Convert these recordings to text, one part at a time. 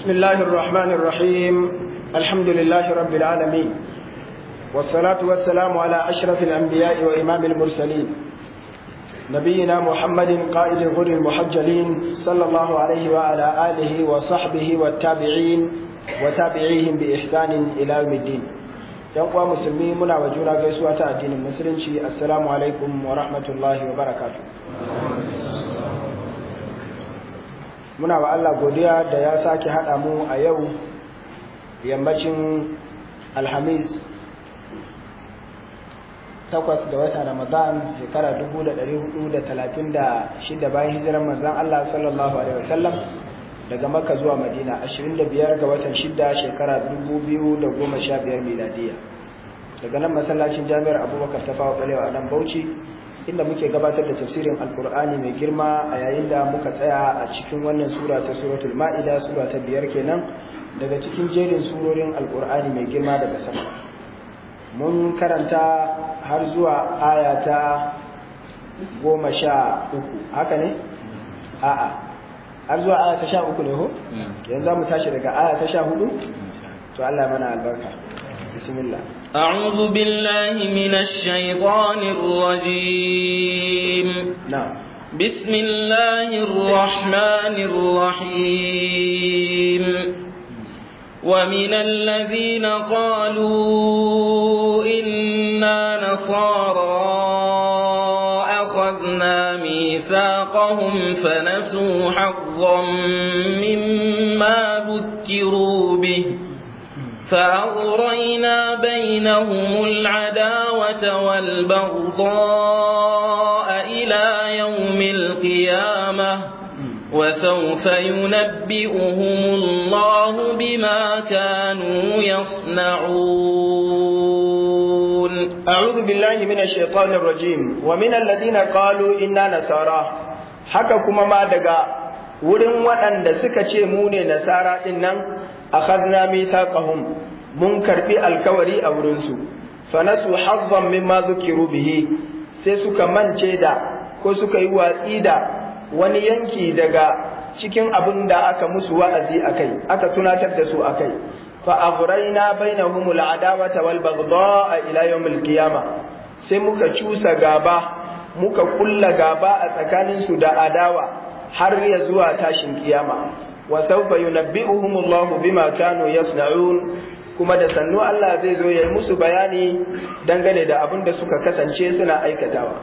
بسم الله الرحمن الرحيم الحمد لله رب العالمين والصلاة والسلام على أشرف الأنبياء وإمام المرسلين نبينا محمد قائد الغر المحجلين صلى الله عليه وعلى آله وصحبه والتابعين وتابعيهم بإحسان إلى يوم الدين يقوى مسلمين منا وجونا قيسوة الدين المسلم السلام عليكم ورحمة الله وبركاته muna wa Allah godiya da ya sake haɗa mu a yau yammacin alhamis takwas ga wata ramadan shekara 1436 bayan hijirar manzan Allah sallallahu alaihi wasallam daga makka zuwa madina 25 ga watan 6 shekara 2015 miladiya daga nan masallacin jami'ar abubakar ta fawa balewa a nan bauchi inda muke gabatar da tafsirin alkur'ani mai girma a yayin da muka tsaya a cikin wannan sura ta suratul ma'ida sura ta biyar kenan daga cikin jerin surorin alkur'ani mai girma daga sama mun karanta har zuwa aya ta goma sha uku haka ne a'a har zuwa aya ta sha uku ne ho yanzu mu tashi daga aya ta sha hudu to Allah mana albarka bismillah أعوذ بالله من الشيطان الرجيم نعم بسم الله الرحمن الرحيم ومن الذين قالوا إنا نصارى أخذنا ميثاقهم فنسوا حظا مما ذكروا به فأغرينا بينهم العداوة والبغضاء إلى يوم القيامة وسوف ينبئهم الله بما كانوا يصنعون أعوذ بالله من الشيطان الرجيم ومن الذين قالوا إنا نصارى haka kuma ma daga wurin waɗanda suka ce mu ne nasara ɗin nan akhadna mithaqahum mun karbi alkawari a wurin su fa nasu hazzan mimma dhukiru bihi sai suka mance da ko suka yi watsi da wani yanki daga cikin abin da aka musu wa'azi akai aka tunatar da su akai fa aghrayna bainahum al'adawata wal baghdha ila yawm al-qiyamah sai muka cusa gaba muka kulla gaba a tsakanin su da adawa har ya zuwa tashin kiyama wa sawfa yunabbi'uhum Allah bima kanu yasna'un kuma da sannu Allah zai zo yayi musu bayani dangane da abin da suka kasance suna aikatawa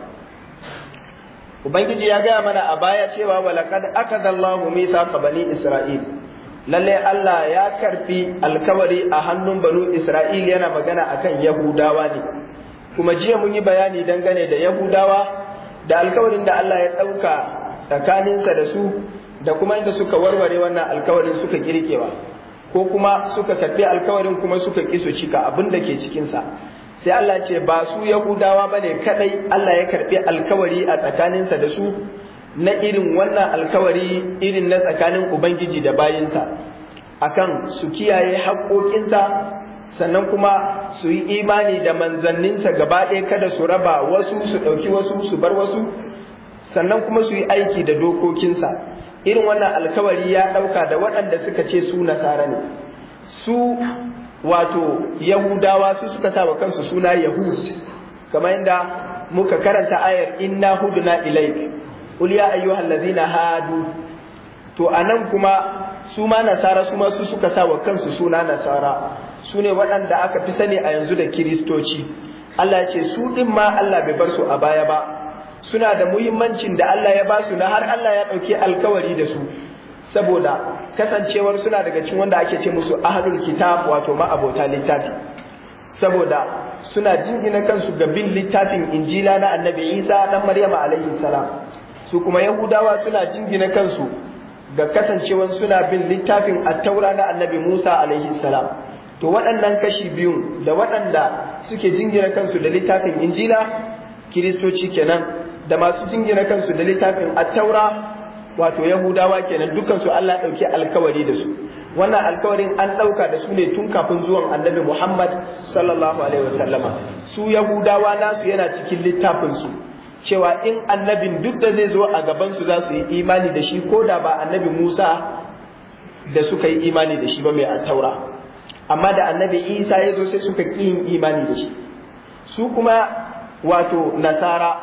Ubangiji ya gaya mana a baya cewa walaqad akada Allahu mithaqa bani Isra'il lalle Allah ya karfi alkawari a hannun banu Isra'il yana magana akan Yahudawa ne kuma jiya mun yi bayani dangane da Yahudawa da alkawarin da Allah ya ɗauka tsakaninsa da su da kuma inda suka warware wannan alkawarin suka kirkewa ko kuma suka karbi alkawarin kuma suka ki su cika abin da ke cikinsa sai Allah ce ba su yahudawa bane kadai Allah ya karbi alkawari a tsakaninsa da su na irin wannan alkawari irin na tsakanin ubangiji da bayinsa akan su kiyaye haƙoƙinsa sannan kuma su yi imani da manzanninsa gaba ɗaya kada su raba wasu su ɗauki wasu su bar wasu sannan kuma su yi aiki da dokokinsa irin wannan alkawari ya ɗauka da waɗanda suka ce su nasara ne su wato yahudawa su suka sa wa kansu suna yahud kamar yadda muka karanta ayar inna huduna ilaik qul ya ayyuhal ladina hadu to anan kuma su ma nasara su ma su suka sa wa kansu suna nasara su ne waɗanda aka fi sani a yanzu da kiristoci Allah ya ce su ɗin ma Allah bai bar su a baya ba suna da muhimmancin da Allah ya ba su na har Allah ya ɗauki alkawari da su saboda kasancewar suna daga cikin wanda ake ce musu ahlul kitab wato ma'abota littafi saboda suna jingina kansu ga bin littafin injila na annabi isa dan maryama alaihi salam su kuma yahudawa suna jingina kansu ga kasancewar suna bin littafin attaura na annabi musa alaihi salam to waɗannan kashi biyun da waɗanda suke jingina kansu da littafin injila kiristoci kenan da masu jingina kansu da littafin attaura wato yahudawa kenan dukansu Allah ɗauki alkawari da su wannan alkawarin an ɗauka da su ne tun kafin zuwan annabi Muhammad sallallahu alaihi wasallama su yahudawa nasu yana cikin littafinsu cewa in annabin duk da zai zo a gabansu za su yi imani da shi ko da ba annabi Musa da suka yi imani da shi ba mai attaura amma da annabi isa ya zo sai suka ƙi yin imani da shi su kuma wato nasara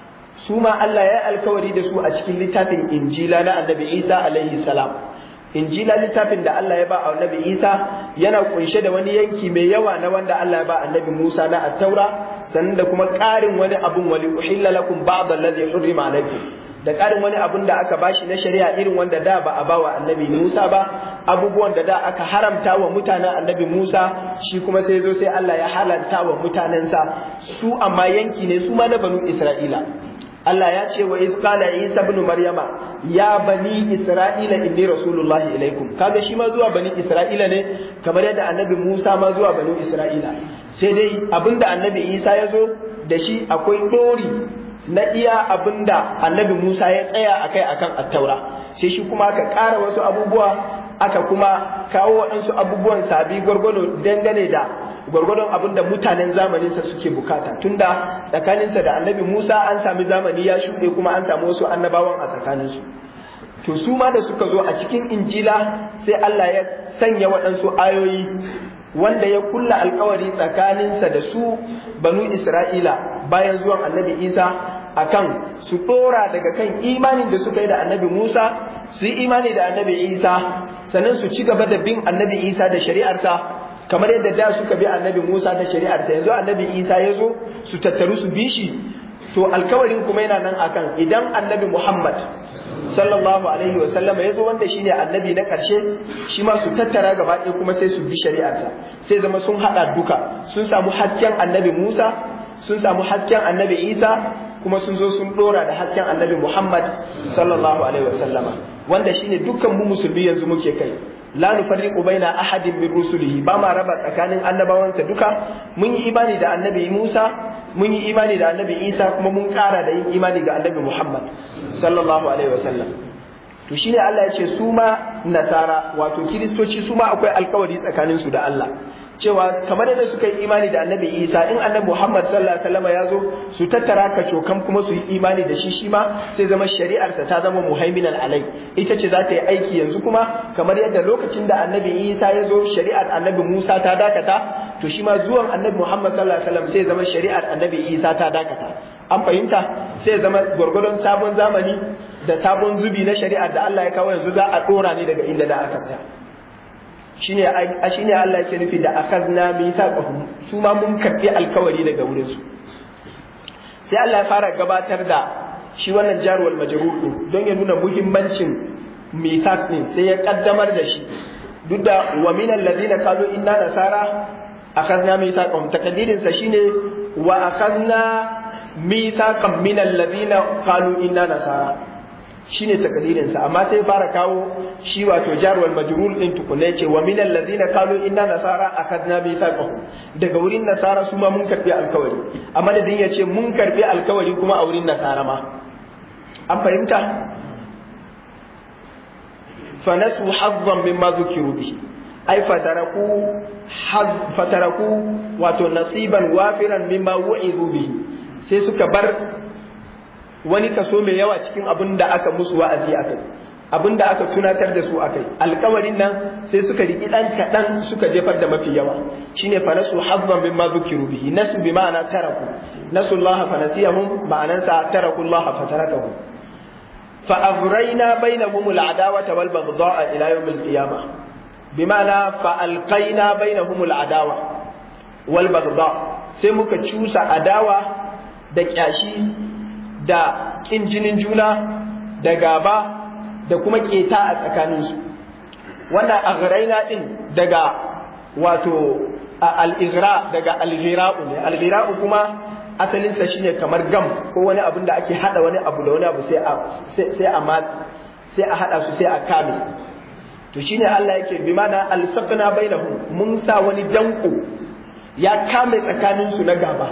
su ma Allah ya alkawari da su a cikin littafin injila na annabi isa alaihi salam injila littafin da Allah ya ba a annabi isa yana kunshe da wani yanki mai yawa na wanda Allah ya ba annabi musa na attaura sannan da kuma ƙarin wani abun wali uhilla lakum ba'd alladhi hurrima alaykum da ƙarin wani abun da aka bashi na shari'a irin wanda da ba a ba wa annabi Musa ba abubuwan da da aka haramta wa mutanen annabi Musa shi kuma sai zo sai Allah ya halarta wa mutanensa su amma yanki ne su ma na banu Isra'ila Allah ya ce wa iz qala Isa ibn Maryama ya bani Isra'ila inni rasulullahi ilaikum kaga shi ma zuwa bani Isra'ila ne kamar yadda annabi Musa ma zuwa bani Isra'ila sai dai abinda annabi Isa ya zo da shi akwai dori na iya abinda annabi Musa ya tsaya akai akan attaura sai shi kuma aka ƙara wasu abubuwa aka kuma kawo waɗansu abubuwan sabi gwargwado dangane da gwargwadon abin da mutanen zamaninsa suke bukata tunda tsakaninsa da annabi Musa an sami zamani ya shuɗe kuma an samu wasu annabawan a tsakaninsu to su ma da suka zo a cikin injila sai Allah ya sanya waɗansu ayoyi wanda ya kulla alkawari tsakaninsa da su banu Isra'ila bayan zuwan annabi Isa akan su ɗora daga kan imanin da suka yi da annabi Musa su yi imani da annabi Isa sannan su ci gaba da bin annabi Isa da shari'arsa kamar yadda da suka bi annabi Musa da shari'arsa yanzu annabi Isa ya zo su tattaru su bi shi to alkawarin kuma yana nan akan idan annabi Muhammad sallallahu alaihi wa sallama ya zo wanda shine annabi na ƙarshe shi ma su tattara gaba ɗaya kuma sai su bi shari'arsa sai zama sun haɗa duka sun samu hasken annabi Musa sun samu hasken annabi Isa kuma sun zo sun dora da hasken annabi Muhammad sallallahu alaihi wasallama wanda shine dukkan mu musulmi yanzu muke kai la nufarriqu baina ahadin min rusulihi ba ma raba tsakanin annabawansa duka mun yi imani da annabi Musa mun yi imani da annabi Isa kuma mun kara da yin imani ga annabi Muhammad sallallahu alaihi wasallam to shine Allah ya ce su ma nasara wato kiristoci su ma akwai alkawari tsakanin su da Allah cewa kamar yadda suka yi imani da annabi isa in annabi muhammad sallallahu alaihi wasallam ya zo su tattara ka cokan kuma su yi imani da shi shi ma sai zama shari'arsa ta zama muhaiminan alai ita ce za ta yi aiki yanzu kuma kamar yadda lokacin da annabi isa ya zo shari'ar annabi musa ta dakata to shi ma zuwan annabi muhammad sallallahu alaihi wasallam sai zama shari'ar annabi isa ta dakata an fahimta sai zama gwargwadon sabon zamani da sabon zubi na shari'ar da Allah ya kawo yanzu za a dora ne daga inda da aka tsaya shine shine Allah yake nufi da akazna mithaqahum su ma mun karbi alkawari daga wurin su sai Allah ya fara gabatar da shi wannan jarwal majrur din don ya nuna muhimmancin mithaq din sai ya kaddamar da shi duk da wa min alladhina qalu inna nasara akhadna mithaqahum takdirin sa shine wa akhadna mithaqan min alladhina qalu inna nasara shine takdirin sa amma sai fara kawo shi wato jarwal majrur din tukunne ce wa min alladhina qalu inna nasara akadna mithaqahum daga wurin nasara su ma mun karbi alkawari amma da din yace mun karbi alkawari kuma a wurin nasara ma an fahimta fa nasu hazzan mimma dhukiru bihi ai fataraku fataraku wato nasiban wafiran mimma wu'idu bihi sai suka bar wani kaso mai yawa cikin abin da aka musu wa'azi a kai abin da aka tunatar da su a kai alkawarin nan sai suka riki ɗan kaɗan suka jefar da mafi yawa shine fa nasu hazzan mimma dhukiru bihi nasu bi ma'ana taraku nasu Allah fa nasiyahum ma'anansa taraku Allah fa tarakahum fa aghrayna bainahum al'adawata wal baghdha'a ila yawm al-qiyamah bima'ana fa alqayna bainahum al'adawa wal baghdha sai muka cusa adawa da kyashi da ƙin jinin juna da gaba da kuma keta a tsakaninsu wannan aghraina din daga wato al-ighra daga al-ghira'u ne al-ghira'u kuma asalinsa shine kamar gam ko wani abin da ake hada wani abu da wani abu sai a sai a sai a hada su sai a kame to shine Allah yake bi mana al-saqna bainahum mun sa wani danko ya kame tsakaninsu na gaba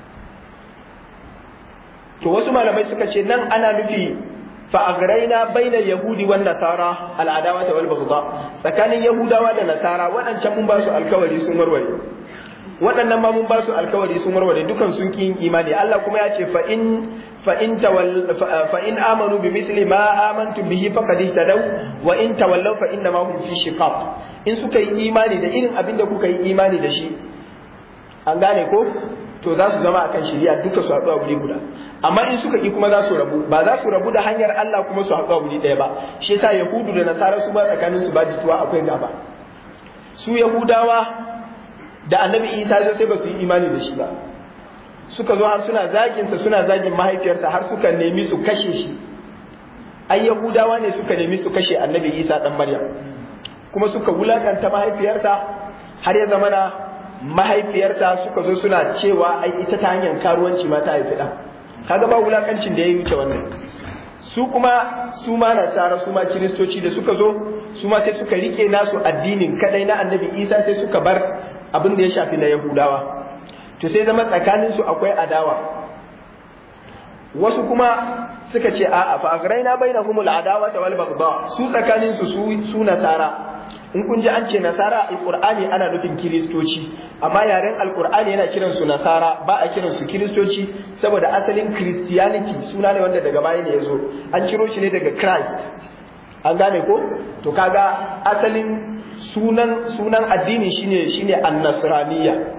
to wasu malamai suka ce nan ana nufi fa aghraina bainal yahudi wan nasara al adawa wal baghdha tsakanin yahudawa da nasara waɗancan mun ba su alkawari sun warware waɗannan ma mun ba su alkawari sun warware dukan sun ki yin imani Allah kuma ya ce fa in fa in tawall fa in amanu bi misli ma amantu bihi faqad ihtadaw wa in tawallaw fa inna ma hum fi shiqaq in suka yi imani da irin abin da kuka yi imani da shi an gane ko to za su zama akan shari'a duka su haɗu a wuri guda amma in suka ki kuma za su rabu ba za su rabu da hanyar Allah kuma su haɗu a wuri ɗaya ba shi yasa yahudu da nasara su ba tsakanin su ba jituwa akwai gaba su yahudawa da annabi isa zai sai ba su yi imani da shi ba suka zo har suna zagin sa suna zagin mahaifiyarsa har suka nemi su kashe shi ai yahudawa ne suka nemi su kashe annabi isa dan maryam kuma suka wulakanta mahaifiyarsa har ya zamana mahaifiyarsa suka zo suna cewa ai ita ta hanyar karuwanci ma ta haifi ɗan kaga ba wulakancin da ya wuce wannan su kuma su ma nasara su ma kiristoci da suka zo su ma sai suka rike nasu addinin kadai na annabi isa sai suka bar abin da ya shafi na yahudawa to sai zama tsakanin su akwai adawa wasu kuma suka ce a'a fa agraina bainahumul adawata wal baghdha su tsakanin su su nasara in kun ji an ce nasara alkur'ani ana nufin kiristoci amma yaren alkur'ani yana kiran su nasara ba a kiran su kiristoci saboda asalin christianity suna ne wanda daga baya ne ya zo an ciro shi ne daga christ an gane ko to kaga asalin sunan sunan addini shine shine annasraniya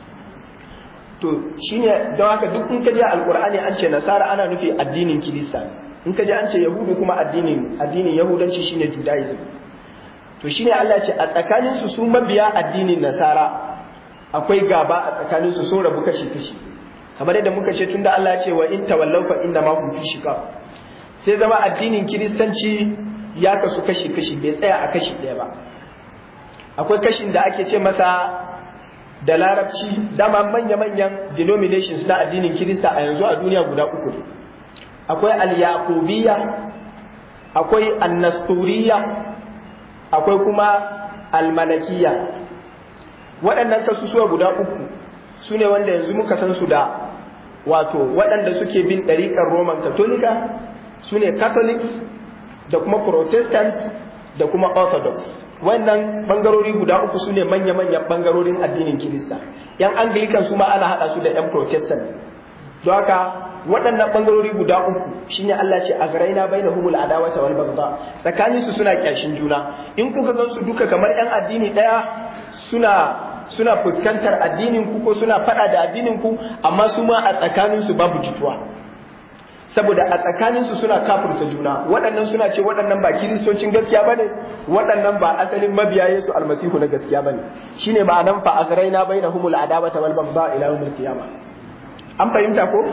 to shine don haka duk in ka je alkur'ani an ce nasara ana nufi addinin kirista in ka je an ce yahudu kuma addinin addinin yahudanci shine judaism to shine Allah ce a tsakanin su su mabiya addinin nasara akwai gaba a tsakanin su sun rabu kashi kashi kamar yadda muka ce tunda Allah ce wa in tawallaw fa inna ma hum fi shiqaq sai zama addinin kiristanci ya kasu kashi kashi bai tsaya a kashi ɗaya ba akwai kashin da ake ce masa da larabci dama manya-manyan denominations na addinin kirista a yanzu a duniya guda uku ne akwai al-yaqubiyya akwai annasturiya akwai kuma almanakiya waɗannan kasusuwa guda uku su ne wanda yanzu muka san su da wato waɗanda suke bin ɗariƙar roman katolika su ne catholics da kuma protestant da kuma orthodox wannan ɓangarori guda uku su ne manya-manyan ɓangarorin addinin kirista yan anglican su ma ana haɗa su da yan protestant don haka waɗannan ɓangarori guda uku shine Allah ce a garaina bai na humul adawata wal bagda tsakanin su suna kyashin juna in kuka gan su duka kamar yan addini ɗaya suna suna fuskantar addinin ku ko suna faɗa da addinin ku amma su ma a tsakanin su babu jituwa saboda a tsakanin su suna kafurta juna waɗannan suna ce waɗannan ba kiristocin gaskiya bane waɗannan ba asalin mabiya Yesu almasihu na gaskiya bane shine ma'anan fa a garaina bai na humul adawata wal bagda ila yawmil qiyamah an fahimta ko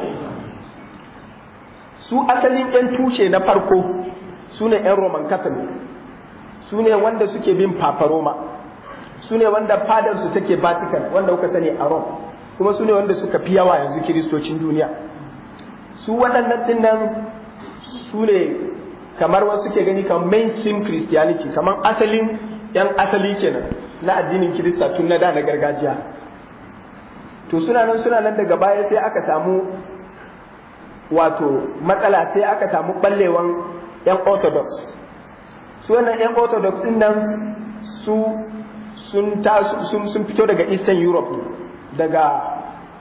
su asalin 'yan tushe na farko su ne 'yan roman catholic su ne wanda suke bin papa roma su ne wanda fadarsu take vatican wanda kuka sani a rome kuma su ne wanda suka fi yawa yanzu kiristocin duniya su waɗannan ɗin nan su ne kamar wasu ke gani kamar mainstream christianity kamar asalin 'yan asali kenan na addinin kirista tun na da na gargajiya to suna nan suna nan daga baya sai aka samu wato matsala sai aka samu ballewan yan orthodox su wannan yan orthodox din nan su sun sun fito daga eastern europe daga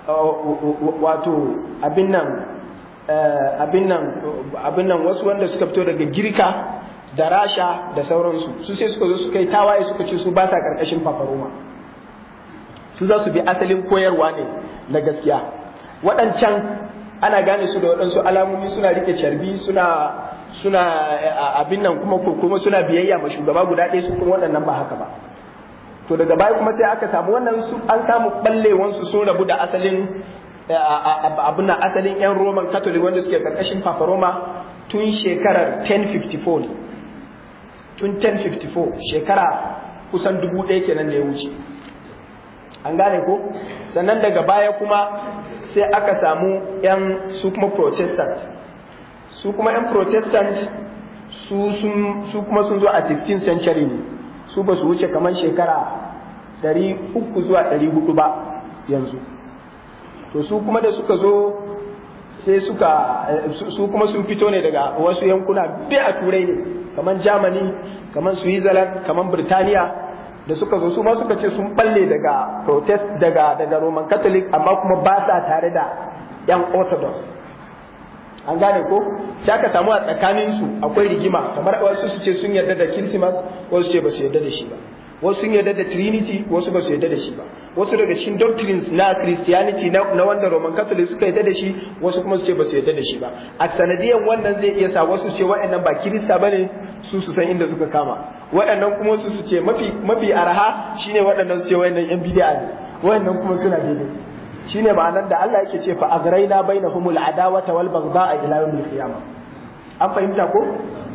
wato abin nan abin nan abin nan wasu wanda suka fito daga girka da rasha da sauransu su sai suka zo suka yi tawaye suka ce su ba sa karkashin fafaroma su za su bi asalin koyarwa ne na gaskiya waɗancan ana gane su da waɗansu alamomi suna rike carbi suna suna abin nan kuma kuma suna biyayya ma shugaba guda ɗaya su kuma waɗannan ba haka ba to daga baya kuma sai aka samu wannan su an samu ɓallewan su sun rabu da asalin abin nan asalin yan roman catholic wanda suke karkashin papa roma tun shekarar 1054 ne tun 1054 shekara kusan dubu ɗaya kenan da ya wuce an gane ko sannan daga baya kuma sai aka samu 'yan su kuma protestant su kuma 'yan protestant su kuma sun zo a 15th century ne su ba su wuce kamar shekara 300 zuwa 400 ba yanzu to su kuma da suka zo sai suka su kuma sun fito ne daga wasu yankuna bi a turai ne kamar germany kamar switzerland kamar birtaniya da suka zo su ma suka ce sun balle daga protest daga daga roman catholic amma kuma ba sa tare da yan orthodox an gane ko sai aka samu a tsakanin su akwai rigima kamar wasu su ce sun yarda da Christmas wasu ce ba su yarda da shi ba wasu sun yarda da Trinity wasu ba su yarda da shi ba wasu daga cikin doctrines na Christianity na, na wanda Roman Catholic suka yarda da shi wasu kuma su ce ba su yarda da shi ba a sanadiyan wannan zai iya sa wasu ce waɗannan ba Kirista bane su su san inda suka kama waɗannan kuma su su ce mafi mafi araha shine waɗannan su ce waɗannan yan bid'a ne waɗannan kuma suna daidai shine ma'anar da Allah yake ce fa aghraina bainahumul adawata wal baghdha ila yawmil qiyamah an fahimta ko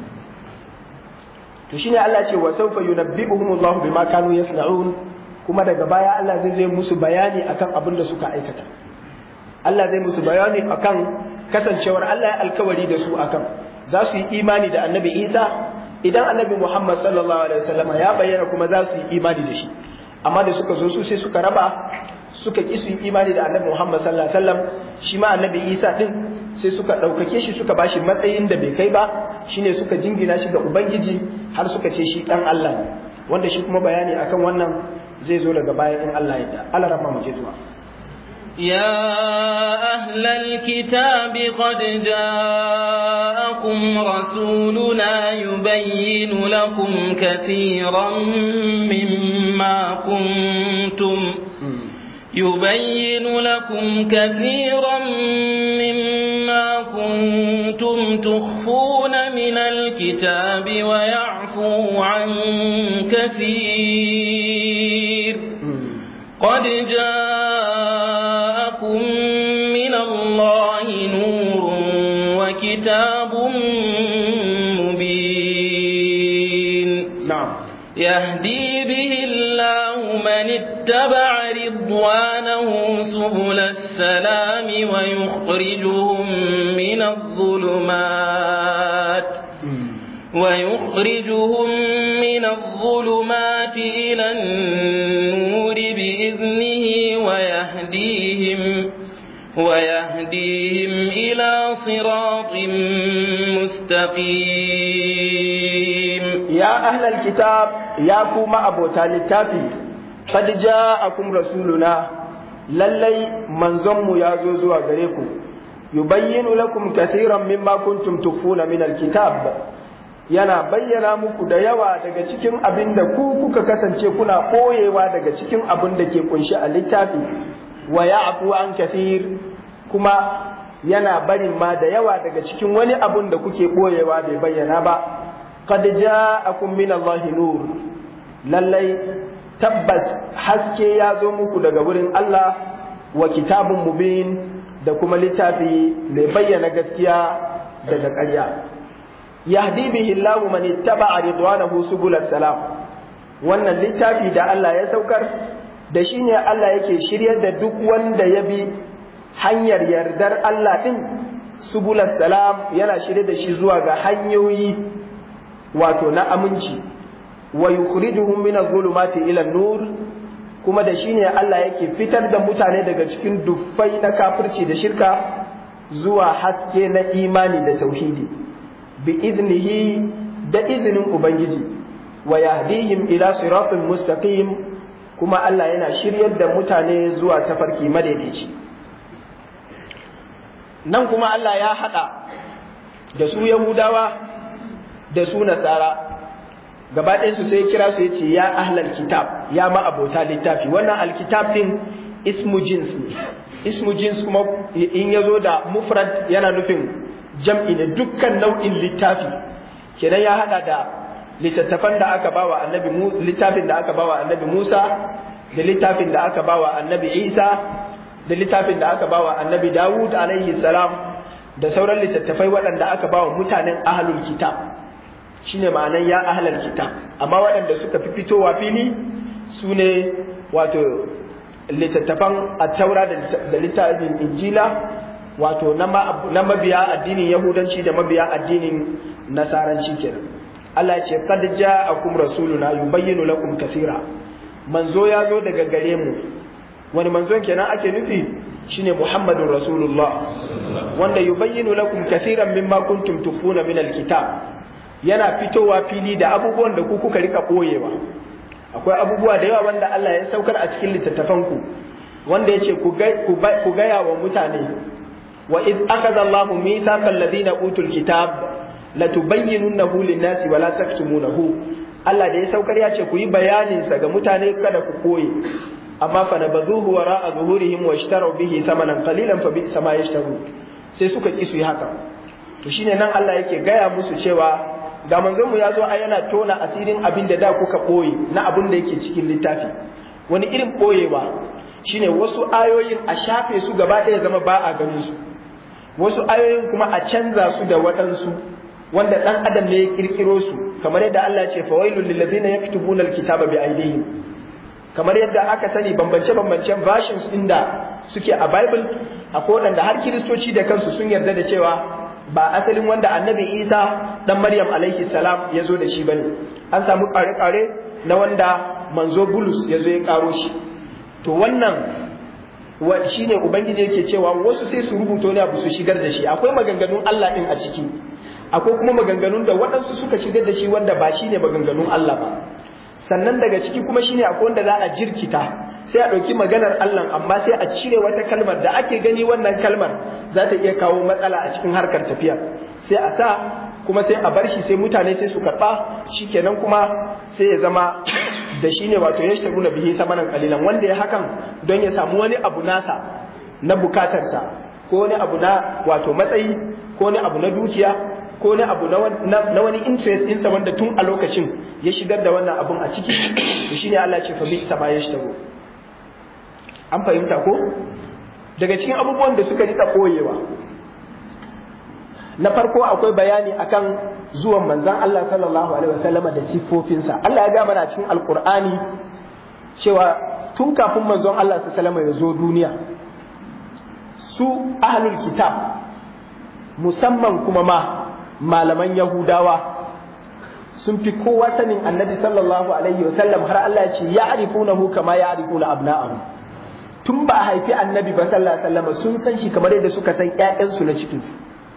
to shine Allah ce wa sawfa yunabbi'uhumullahu bima kanu yasna'un kuma daga baya Allah zai zai musu bayani akan abin da suka aikata Allah zai musu bayani akan kasancewar Allah ya alkawari da su akan za su yi imani da Annabi Isa idan Annabi Muhammad sallallahu alaihi wasallam ya bayyana kuma za su yi imani da shi amma da suka zo su sai suka raba suka ki su yi imani da Annabi Muhammad sallallahu alaihi wasallam shi ma Annabi Isa din sai suka ɗaukake shi suka bashi matsayin da bai kai ba shine suka jingina shi ga Ubangiji har suka ce shi ɗan Allah ne wanda shi kuma bayani akan wannan zai zo daga baya in Allah ya da Allah rahma mu je zuwa يا أهل الكتاب قد جاءكم رسولنا يبين لكم كثيرا مما كنتم يبين لكم كثيرا مما كنتم تخفون من الكتاب ويعفو عن كثير قد جاءكم من الله نور وكتاب مبين نعم يهدي به الله من اتبع رضوانه سبل السلام ويخرجهم من الظلمات ويخرجهم من الظلمات إلى النور بإذنه ويهديهم ويهديهم إلى صراط مستقيم يا أهل الكتاب يا كوما أبو تالتافي قد جاءكم رسولنا للي منزم يا زوزو غريكم يبين لكم كثيرا مما كنتم تخفون من الكتاب yana bayyana muku da yawa daga cikin abin da ku kuka kasance kuna ɓoyewa daga cikin abin da ke kunshi a littafi wa ya'fu an kathir kuma yana barin ma da yawa daga cikin wani abun da kuke ɓoyewa bai bayyana ba qad ja'akum min Allahi nur lallai tabbas haske ya zo muku daga wurin Allah wa kitabun mubin da kuma littafi mai bayyana gaskiya daga ƙarya yahdi bihi Allahu man ittaba'a ridwanahu subul salam wannan littafi da Allah ya saukar da shi ne Allah yake shiryar da duk wanda ya bi hanyar yardar Allah din subul salam yana shirye da shi zuwa ga hanyoyi wato na aminci wa yukhrijuhum min adh-dhulumati ila an-nur kuma da shi ne Allah yake fitar da mutane daga cikin duffai na kafirci da shirka zuwa haske na imani da tauhidi bi iznihi da izinin ubangiji wa yahdihim ila siratin mustaqim kuma Allah yana shiryar da mutane zuwa tafarki madaidaici nan kuma Allah ya hada da su Yahudawa da su Nasara gaba ɗayansu sai kira su yace ya ahlal kitab ya ma abota littafi wannan alkitab din ismu jins ne ismu jins kuma in ya zo da mufrad yana nufin jam'i ne dukkan nau'in littafi kenan ya hada da littattafan da aka bawa annabi littafin da aka bawa annabi Musa da littafin da aka bawa annabi Isa da littafin da aka bawa annabi Dawud alaihi salam da sauran littattafai waɗanda aka bawa mutanen ahlul kitab shine ma'anan ya ahlul kitab amma waɗanda suka fi fitowa fili su ne wato littattafan attaura da littafin injila wato na mabiya addinin yahudanci da mabiya addinin nasaranci kenan Allah ce kad ja'akum rasuluna yubayyinu lakum kathira manzo ya zo daga gare mu wani manzon kenan ake nufi shine muhammadun rasulullah wanda yubayyinu lakum kathiran mimma kuntum tukhfuna min alkitab yana fitowa fili da abubuwan da ku kuka rika boyewa akwai abubuwa da yawa wanda Allah ya saukar a cikin littattafanku wanda ya ce ku gaya wa mutane wa id akhadha Allahu mithaqal ladina utul kitab latubayyinunahu lin-nasi wa la taktumunahu Allah da ya saukar ya ce ku yi bayanin sa ga mutane kada ku koye amma fa nabaduhu wara'a zuhurihim wa ishtaraw bihi thamanan qalilan fa bi'sa ma yashtaru sai suka ki su yi haka to shine nan Allah yake gaya musu cewa ga manzon mu ya zo a yana tona asirin abin da da kuka boye na abin da yake cikin littafi wani irin boyewa shine wasu ayoyin a shafe su gaba ɗaya zama ba a ganin su wasu ayoyin kuma a canza su da waɗansu wanda ɗan adam ne ya kirkiro su kamar yadda Allah ce fawailul lil ladzina yaktubuna alkitaba bi aydihim kamar yadda aka sani bambance bambancen versions din da suke a bible akwai waɗanda har kiristoci da kansu sun yarda da cewa ba asalin wanda annabi isa dan maryam alaihi salam ya zo da shi bane an samu kare-kare na wanda manzo bulus ya zo ya karo shi to wannan wa shine ubangiji yake cewa wasu sai su rubuta wani abu su shigar da shi akwai maganganun Allah din a ciki akwai kuma maganganun da waɗansu suka shigar da shi wanda ba shine maganganun Allah ba sannan daga ciki kuma shine akwai wanda za a jirkita sai a ɗauki maganar Allah amma sai a cire wata kalmar da ake gani wannan kalmar za ta iya kawo matsala a cikin harkar tafiya sai a sa kuma sai a bar shi sai mutane sai su karɓa shikenan kuma sai ya zama da shi ne wato ya shtaru na bihi samanan kalilan wanda ya hakan don ya samu wani abu nasa na bukatarsa ko wani abu na wato matsayi ko wani abu na dukiya ko wani abu na wani interest ɗinsa wanda tun a lokacin ya shigar da wannan abun a ciki to shine Allah ce fa bi sama ya shtaru an fahimta ko daga cikin abubuwan da suka rika koyewa na farko akwai bayani akan zuwan manzan Allah sallallahu alaihi wasallama da siffofinsa Allah ya ga mana cikin alkur'ani cewa tun kafin manzon Allah sallallahu alaihi wasallama ya zo duniya su ahlul kitab musamman kuma ma malaman yahudawa sun fi kowa sanin annabi sallallahu alaihi wasallam har Allah ya ce ya'rifunahu kama ya'rifuna abna'ahum tun ba a haifi annabi ba sallallahu alaihi wasallam sun san shi kamar yadda suka san ƴaƴansu na cikinsu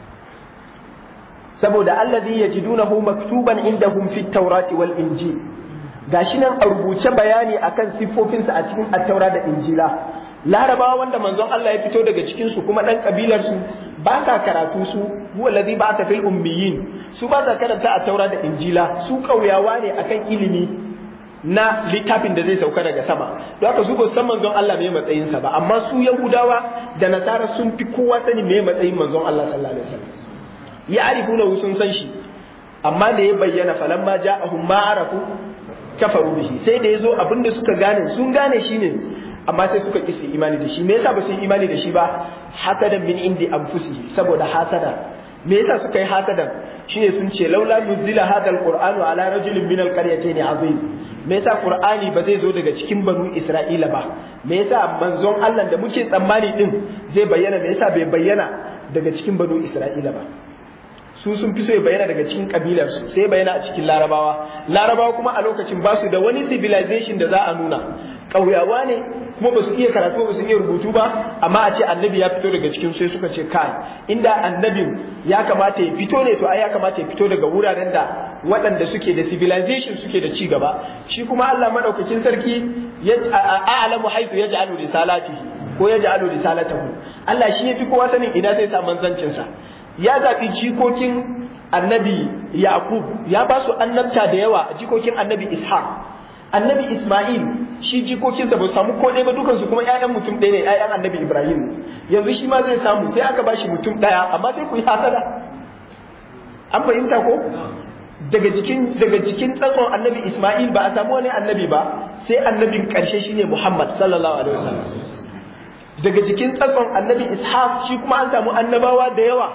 saboda allazi yajidunahu maktuban indahum fit tawrati wal injil gashi nan a rubuce bayani akan siffofinsa a cikin attaura da injila larabawa wanda manzon Allah ya fito daga cikin su kuma dan kabilar su ba sa karatu su huwa allazi ba'atha fil ummiyin su ba sa karanta attaura da injila su kauyawa ne akan ilimi na littafin da zai sauka daga sama don haka su ba san manzon Allah mai matsayinsa ba amma su yahudawa da nasara sun fi kowa sani mai matsayin manzon Allah sallallahu alaihi wasallam ya arifuna sun san shi amma da ya bayyana falamma ja'ahum ma arafu kafaru bihi sai da yazo abinda suka gane sun gane shi ne amma sai suka ki su imani da shi me yasa ba su yi imani da shi ba hasadan min indi anfusihi saboda hasada me yasa suka yi hasadan shine sun ce laula nuzila hadha alqur'anu ala rajulin min alqaryatayn azim me yasa qur'ani ba zai zo daga cikin banu isra'ila ba me yasa manzon Allah da muke tsammani din zai bayyana me yasa bai bayyana daga cikin banu isra'ila ba su sun fi so ya bayyana daga cikin kabilarsu sai bayyana a cikin larabawa larabawa kuma a lokacin ba su da wani civilization da za a nuna ƙauyawa ne kuma ba su iya karatu ba su iya rubutu ba amma a ce annabi ya fito daga cikin sai suka ce kai inda annabin ya kamata ya fito ne to ai ya kamata ya fito daga wuraren da waɗanda suke da civilization suke da ci gaba shi kuma Allah madaukakin sarki ya a'lamu haythu yaj'alu risalatihi ko yaj'alu risalatahu Allah shi yafi kowa sanin ina zai sa manzancin sa ya zaɓi jikokin annabi Yaqub ya ba su annabta da yawa jikokin annabi Ishaq annabi Ismail shi jikokinsa ba su samu ko ɗaya ba dukansu kuma ƴaƴan mutum ɗaya ne ƴaƴan annabi Ibrahim yanzu shi ma zai samu sai aka bashi mutum ɗaya amma sai ku yi hasada an fahimta ko daga jikin daga jikin tsatson annabi Ismail ba a samu wani annabi ba sai annabin ƙarshe shine Muhammad sallallahu alaihi wasallam daga jikin tsatson annabi Ishaq shi kuma an samu annabawa da yawa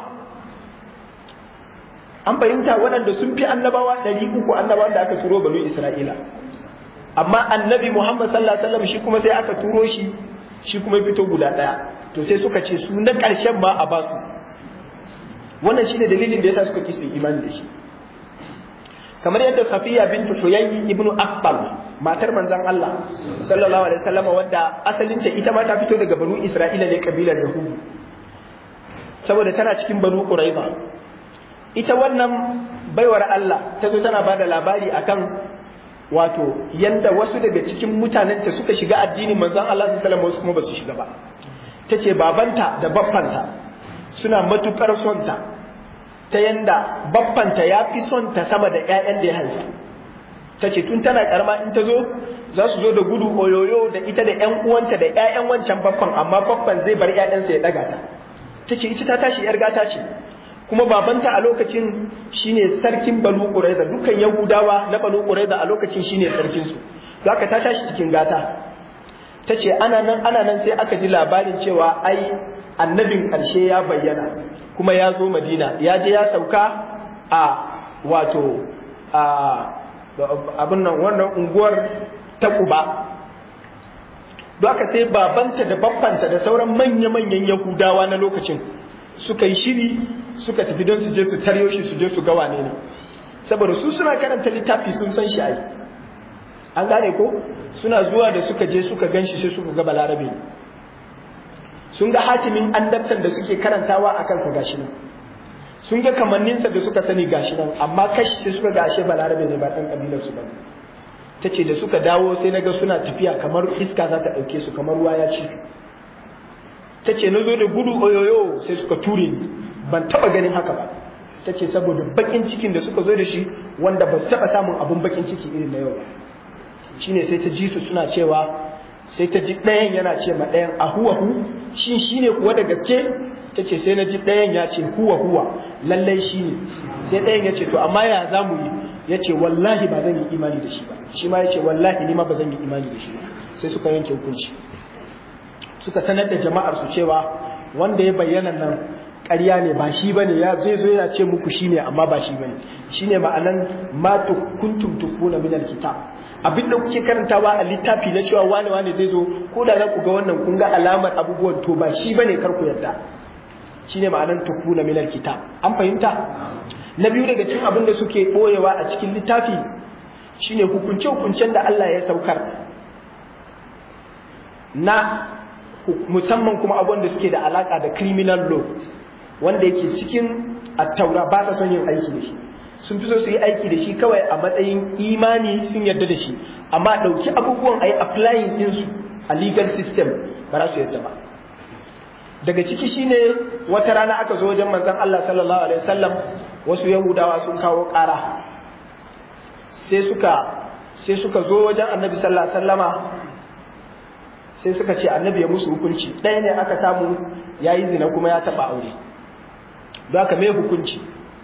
an fahimta waɗanda sun fi annabawa ɗari uku annabawan da aka turo banu Isra'ila amma annabi Muhammad sallallahu alaihi wasallam shi kuma sai aka turo shi shi kuma ya fito guda ɗaya to sai suka ce su na ƙarshen ma a basu wannan shine dalilin da yasa suka ki su imani da shi kamar yadda Safiya bintu Huyayy ibn Aqbal matar manzon Allah sallallahu alaihi wasallam wadda asalinta ita ma ta fito daga banu Isra'ila ne kabilar Yahudu saboda tana cikin banu Quraiza ita wannan baiwar Allah ta zo tana bada labari akan wato yanda wasu daga cikin mutanenta suka shiga addinin manzon Allah sallallahu alaihi wasallam wasu kuma basu shiga ba tace babanta da baffanta suna matukar son ta ta yanda baffanta ya fi son ta sama da ƴaƴan da ya haifa ta ce tun tana karama in ta zo za su zo da gudu oyoyo da ita da ƴan uwanta da ƴaƴan wancan baffan amma baffan zai bar ƴaƴansa ya daga ta ta ce ita ta tashi ƴar gata ce kuma babanta a lokacin shine sarkin Banu Qurayza dukkan Yahudawa na Banu Qurayza a lokacin shine sarkin su zaka ta tashi cikin gata tace ana nan ana nan sai aka ji labarin cewa ai annabin ƙarshe ya bayyana kuma ya zo Madina ya je ya sauka a wato a abin nan wannan unguwar ta Quba don haka sai babanta da babbanta da sauran manya-manyan Yahudawa na lokacin suka yi shiri suka tafi don su je su taryo shi su je su ga wane ne saboda su suna karanta littafi sun san shi ai an gane ko suna zuwa da suka je suka gan shi sai suka ga balarabe ne sun ga hatimin annabtan da suke karantawa a kansa gashi nan sun ga kamanninsa da suka sani gashi nan amma kashi sai suka ga ashe balarabe ne ba ɗan ƙabilar su ba ta ce da suka dawo sai na ga suna tafiya kamar iska za ta ɗauke su kamar ruwa ya ci ta ce na zo da gudu oyoyo sai suka ture ni ban taba ganin haka ba ta ce saboda bakin cikin da suka zo da shi wanda ba su taba samun abun bakin ciki irin na yau ba shine sai ta ji su suna cewa sai ta ji ɗayan yana ce ma ɗayan a huwa hu shin shine kuwa da gaske ta ce sai na ji ɗayan ya ce huwa huwa lallai shi ne sai ɗayan ya ce to amma ya za mu yi ya ce wallahi ba zan yi imani da shi ba shi ma ya ce wallahi ni ma ba zan yi imani da shi ba sai suka yanke hukunci suka sanar da jama'ar su cewa wanda ya bayyana nan ƙarya ne ba shi bane ya zai zo yana ce muku shine amma ba shi bane shine ma'anan ma kuntum tukuna min alkitab abin da kuke karantawa a littafi na cewa wane wane zai zo ko da za ku ga wannan kun ga alamar abubuwan to ba shi bane kar ku yarda shine ma'anan tukuna min alkitab an fahimta na biyu daga cikin abin da suke boyewa a cikin littafi shine hukunce hukuncen da Allah ya saukar na musamman kuma abubuwan da suke da alaka da criminal law wanda yake cikin attaura ba sa son yin aiki da shi sun fi so su yi aiki da shi kawai a matsayin imani sun yarda da shi amma ɗauki abubuwan a yi applying ɗinsu a legal system ba za su yarda ba daga ciki shine wata rana aka zo wajen manzon Allah sallallahu alaihi wasallam wasu yahudawa sun kawo ƙara sai suka sai suka zo wajen annabi sallallahu alaihi wasallama sai suka ce annabi ya musu hukunci ɗaya ne aka samu ya yi zina kuma ya taɓa aure don haka mai hukunci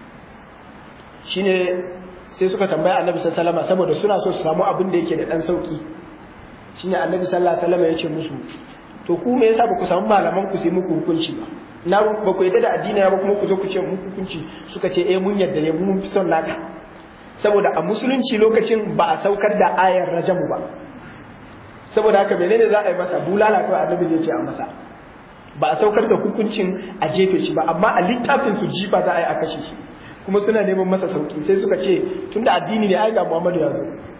shine sai suka tambaya annabi sallallahu alaihi saboda suna so su samu abin da yake da ɗan sauki shine annabi sallallahu alaihi ya ce musu to ku me yasa ba ku samu malaman ku sai muku hukunci ba na ba ku yadda da addini ba kuma ku zo ku ce muku hukunci suka ce eh mun yadda ne mun fi son naka saboda a musulunci lokacin ba a saukar da ayar rajamu ba saboda haka menene za a yi masa bulala kawai annabi zai ce a masa ba a saukar da hukuncin a jefe shi ba amma a littafin su jifa za a yi a kashe shi kuma suna neman masa sauki sai suka ce tunda addini ne ai ga Muhammadu ya zo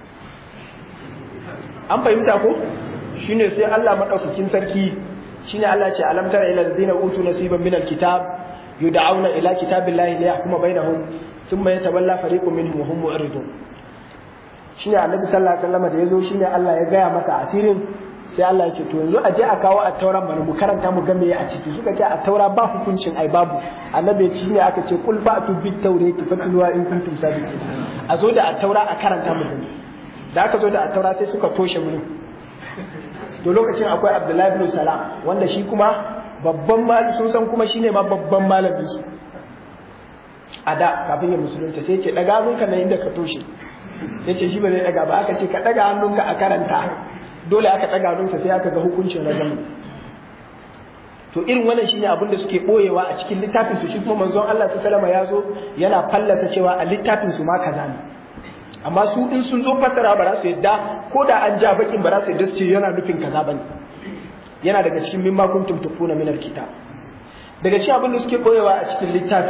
an fahimta ko shine sai Allah madaukakin sarki shine Allah ce alam tara ila alladhina utu nasiban min alkitab yud'auna ila kitabillahi liyahkuma bainahum thumma yatawalla fariqun minhum wa hum mu'ridun shine annabi sallallahu alaihi wasallam da yazo shine Allah ya gaya masa asirin sai Allah ya ce to yanzu a je a kawo a tauran mana mu karanta mu ga me a ciki suka ce a taura ba hukuncin ai babu annabi ya ce ne aka ce kul ba'tu bit tawrati fatluwa in kuntum sadiqin a zo da a taura a karanta mu gani da aka zo da a taura sai suka toshe mu to lokacin akwai Abdullahi ibn Salam wanda shi kuma babban malami sun san kuma shine ma babban malami su a da kafin ya musulunta sai ya ce daga munka na inda ka toshe ya ce shi ba zai daga ba aka ce ka daga hannunka a karanta dole aka daga hannunsa sai aka ga hukuncin rajam to irin wannan shine abin da suke boyewa a cikin littafin su shi kuma manzon Allah sallallahu ya zo yana fallasa cewa a littafin su ma kaza ne amma su in sun zo fassara ba za su yadda ko da an ja bakin ba za su yadda su ce yana nufin kaza bane yana daga cikin mimma kuntum tufuna min alkitab daga cikin abin da suke boyewa a cikin littafi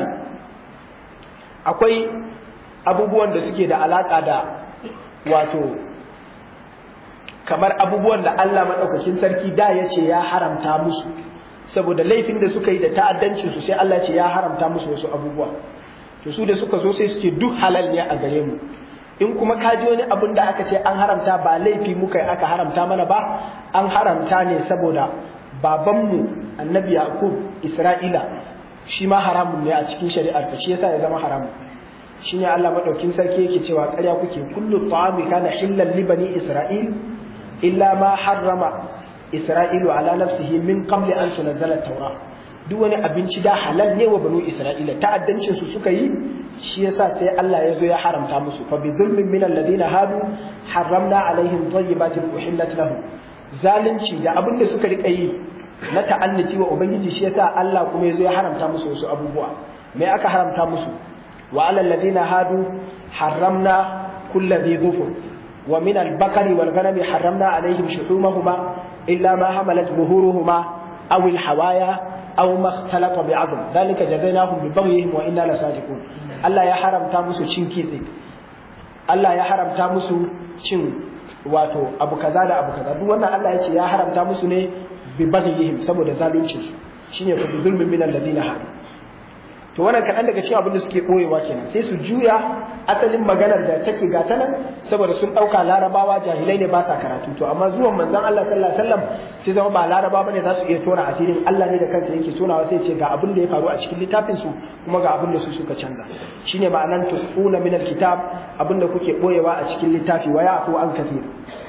akwai abubuwan da suke da alaka da wato kamar abubuwan da Allah maɗaukakin sarki da ya ce ya haramta musu saboda laifin da suka yi da ta'addancin su sai Allah ce ya haramta musu wasu abubuwa to su da suka zo sai suke duk halal ne a gare mu in kuma ka ji wani abin da aka ce an haramta ba laifi muka yi aka haramta mana ba an haramta ne saboda babanmu annabi yaqub isra'ila shi ma haramun ne a cikin shari'arsa shi yasa ya zama haramun shine Allah madaukin sarki yake cewa ƙarya kuke kullu ta'ami kana hillan li bani isra'il illa ma harrama isra'ilu ala nafsihi min qabli an tunzala at-taura duk wani abinci da halal ne wa banu isra'ila ta'addancin su suka yi shi yasa sai Allah ya zo ya haramta musu fa bi zulmin min alladhina hadu harramna alaihim tayyibatin uhillat lahum zalunci da abin da suka rika yi na ta'annuti wa ubangiji shi yasa Allah kuma ya zo ya haramta musu wasu abubuwa me aka haramta musu wa alal ladina hadu harramna kulli dhi dhufur wa min al-baqari wal ghanami harramna alaihim shuhumahuma illa ma hamalat zuhuruhuma aw al-hawaya aw ma ikhtalaqa bi'adl dhalika jazainahum bi baghihim wa inna lasadiqun Allah ya haramta musu cin kitse Allah ya haramta musu cin wato abu kaza da abu kaza duk wannan Allah ya ce ya haramta musu ne bi baghihim saboda zaluncin su shine fa bi zulmin min alladhina hadu to wannan kaɗan daga cikin abin da suke ɓoyewa kenan sai su juya asalin maganar da take gata nan saboda sun ɗauka larabawa jahilai ne ba sa karatu to amma zuwan manzon Allah sallallahu alaihi wasallam sai zama ba laraba bane za su iya tona asirin Allah ne da kansa yake tonawa sai ce ga abin da ya faru a cikin littafin su kuma ga abin da su suka canza shine ma'anan tuquna min alkitab abin da kuke ɓoyewa a cikin littafi waya ko an kafir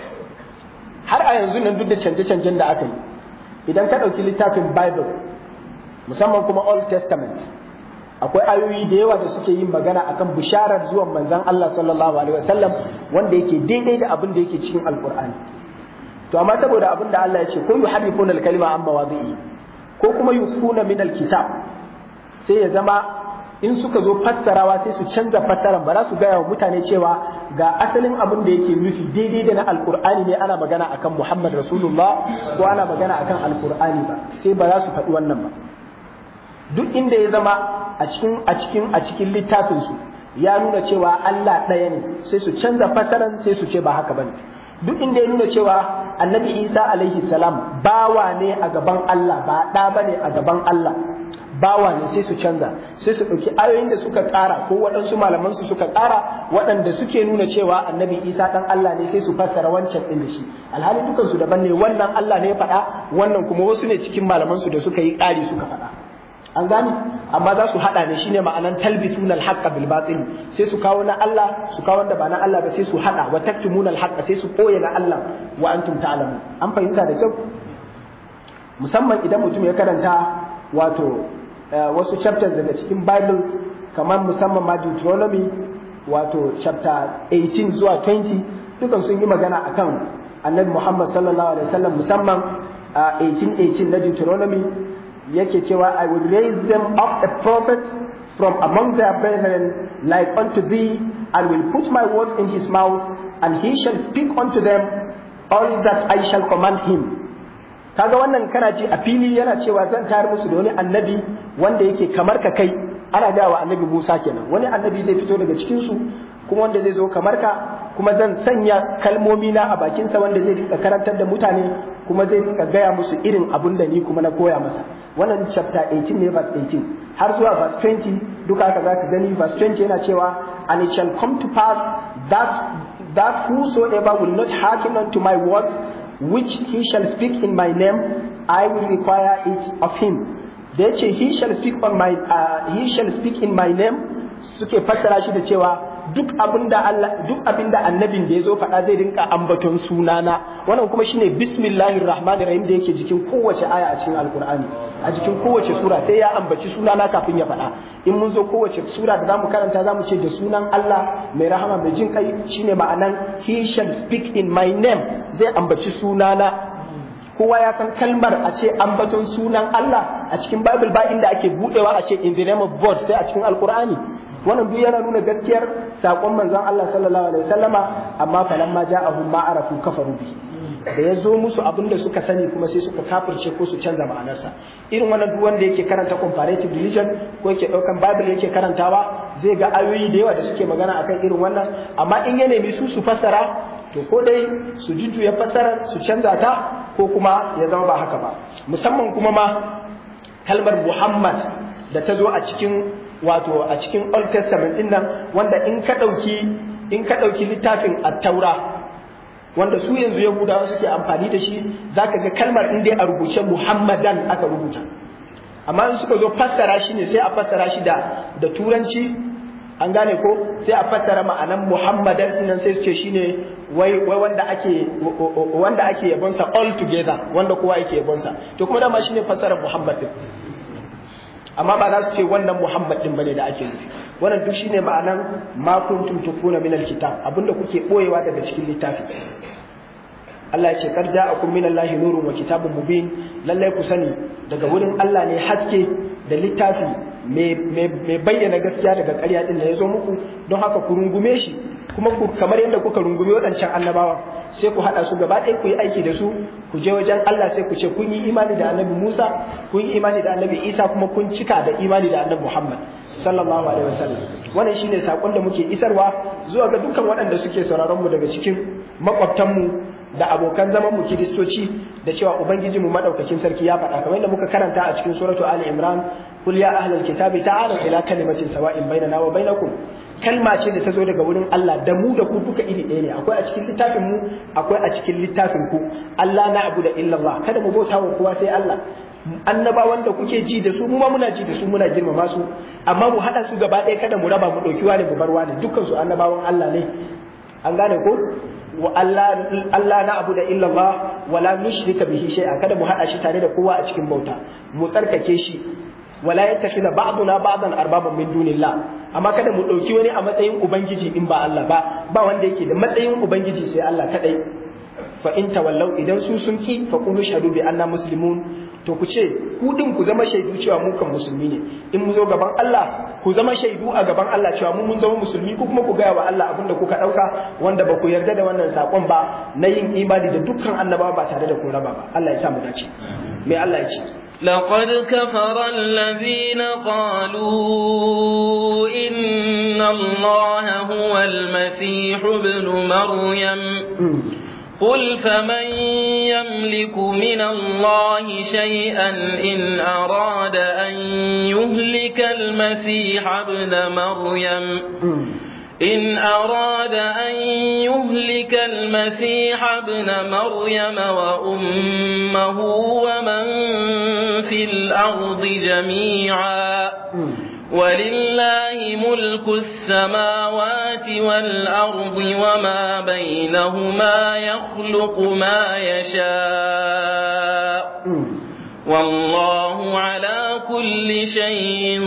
har a yanzu nan duk da canje-canjen da aka yi idan ka ɗauki littafin bible musamman kuma old testament akwai ayoyi da yawa da suke yin magana akan bisharar zuwan manzon Allah sallallahu alaihi wasallam wanda yake daidai da abin da yake cikin alqur'ani to amma saboda abin da Allah ya ce ko yuharrifuna al-kalima amma wadi'i ko kuma yufuna min al-kitab sai ya zama in suka zo fassarawa sai su canza fassaran ba za su gaya wa mutane cewa ga asalin abin da yake nufi daidai da na alkur'ani ne ana magana akan Muhammad Rasulullah ko ana magana akan alkur'ani ba sai ba za su faɗi wannan ba duk inda ya zama a cikin a cikin a cikin littafin su ya nuna cewa Allah ɗaya ne sai su canza fassaran sai su ce ba haka bane duk inda ya nuna cewa annabi Isa alaihi salam bawa ne a gaban Allah ba ɗa bane a gaban Allah bawa ne sai su canza sai su ɗauki ayoyin da suka ƙara ko waɗansu malaman su suka ƙara waɗanda suke nuna cewa annabi isa ɗan Allah ne sai su fassara wancan ɗin da shi alhali dukan su daban ne wannan Allah ne ya faɗa wannan kuma wasu ne cikin malaman su da suka yi ƙari suka faɗa an gane amma za su haɗa ne shine ma'anan talbisuna al-haqqa bil batil sai su kawo na Allah su kawo wanda ba na Allah ba sai su haɗa wa taktumuna al-haqqa sai su koye na Allah wa antum ta'lamun an fahimta da kyau musamman idan mutum ya karanta wato wasu chapters daga cikin Bible kamar musamman ma Deuteronomy wato chapter 18 zuwa 20 dukan sun yi magana akan Annabi Muhammad sallallahu alaihi wasallam musamman 1818 na Deuteronomy yake cewa I will raise them up a prophet from among their brethren like unto thee and will put my words in his mouth and he shall speak unto them all that I shall command him kaga wannan kana ji a fili yana cewa zan tayar musu da wani annabi wanda yake kamar ka kai ana gaya wa annabi Musa kenan wani annabi zai fito daga cikin su kuma wanda zai zo kamar ka kuma zan sanya kalmomi na a bakinsa wanda zai rika karantar da mutane kuma zai rika gaya musu irin abun da ni kuma na koya masa wannan chapter 18 ne verse 18 har zuwa verse 20 duka haka zaka gani verse 20 yana cewa and it shall come to pass that that whosoever will not hearken unto my words which he shall speak in my name, I will require it of him. Da ya ce, he shall speak on my, uh, he shall speak in my name, suke fassara shi da cewa duk abinda Allah duk abinda annabin da ya zo faɗa zai rinka ambaton sunana wannan kuma shine bismillahir rahmanir rahim da yake jikin kowace aya a cikin alkur'ani a jikin kowace sura sai ya ambaci sunana kafin ya faɗa in mun zo kowace sura da zamu karanta zamu ce da sunan Allah mai rahama mai jin kai shine ma'anan he shall speak in my name zai ambaci sunana kowa ya san kalmar a ce ambaton sunan Allah a cikin Bible ba inda ake budewa a ce in the name of God sai a cikin Alkur'ani wannan duk yana nuna gaskiyar sakon manzon Allah sallallahu alaihi wasallama amma falamma ja'ahum ma arafu kafaru bi da ya zo musu abin da suka sani kuma sai suka kafirce ko su canza ma'anarsa irin wannan duk wanda yake karanta comparative religion ko yake daukan bible yake karantawa zai ga ayoyi da yawa da suke magana akan irin wannan amma in ya nemi su su fassara to ko dai su jujjuya fassara su canza ta ko kuma ya zama ba haka ba musamman kuma ma kalmar Muhammad da ta zo a cikin wato a cikin Old Testament din nan wanda in ka dauki in ka dauki littafin at-Taura wanda su yanzu Yahudawa suke amfani da shi zaka ga kalmar in dai a rubuce Muhammadan aka rubuta amma in suka zo fassara shi ne sai a fassara shi da da turanci an gane ko sai a fassara ma'anan muhammadan nan sai su ce shine wai wai wanda ake wanda ake yabonsa all together wanda kowa yake yabonsa to kuma dama shine fassarar muhammad din amma ba za su ce wannan muhammad din bane da ake nufi wannan duk shine ma'anan ma kuntum tukuna min alkitab abinda kuke boyewa daga cikin littafi Allah ya ce kar ja'akum min Allahi nurun wa kitabun mubin lallai ku sani daga wurin Allah ne haske da littafi mai bayyana gaskiya daga ƙarya din da ya zo muku don haka ku rungume shi kuma ku kamar yadda kuka rungume waɗancan annabawa sai ku haɗa su gaba ɗaya ku yi aiki da su ku je wajen Allah sai ku ce kun yi imani da annabi Musa kun yi imani da annabi Isa kuma kun cika da imani da annabi Muhammad sallallahu alaihi wasallam wannan shine sakon da muke isarwa zuwa ga dukkan waɗanda suke sauraron mu daga cikin makwabtan mu da abokan zaman mu kiristoci da cewa ubangiji mu madaukakin sarki ya faɗa kamar yadda muka karanta a cikin suratu ali imran kul ya ahlal kitabi ta'alu ila kalimatin sawa'in bainana wa bainakum kalma ce da ta zo daga wurin Allah da mu da ku duka iri ɗaya ne akwai a cikin littafin mu akwai a cikin littafin ku Allah na abu da illallah kada mu bauta wa kowa sai Allah annabawan da kuke ji da su mu ma muna ji da su muna girmama su amma mu haɗa su gaba ɗaya kada mu raba mu ɗauki wani mu bar wani dukkan su annabawan Allah ne an gane ko wa Allah Allah na abu da illallah wala nushrika bihi shay'a kada mu hada shi tare da kowa a cikin bauta mu tsarkake shi wala yattakhidha ba'duna ba'dan arbaban min dunillah amma kada mu dauki wani a matsayin ubangiji in ba Allah ba ba wanda yake da matsayin ubangiji sai Allah kadai fa in tawallau idan su sun ki fa qulu shahadu bi anna muslimun to ku ce ku din ku zama shaidu cewa mu kan musulmi ne in mu zo gaban Allah ku zama shaidu a gaban Allah cewa mu mun zama musulmi ku kuma ku gaya wa Allah abinda kuka dauka wanda ba ku yarda da wannan sakon ba na yin imani da dukkan annabawa ba tare da kun raba ba Allah ya sa mu dace me Allah ya ce لقد كفر الذين قالوا إن الله هو المسيح ابن مريم قل فمن يملك من الله شيئا إن أراد أن يهلك المسيح ابن مريم إن أراد أن يهلك المسيح ابن مريم وأمه ومن في الأرض جميعا ولله ملك السماوات والأرض وما بينهما يخلق ما يشاء والله على كل شيء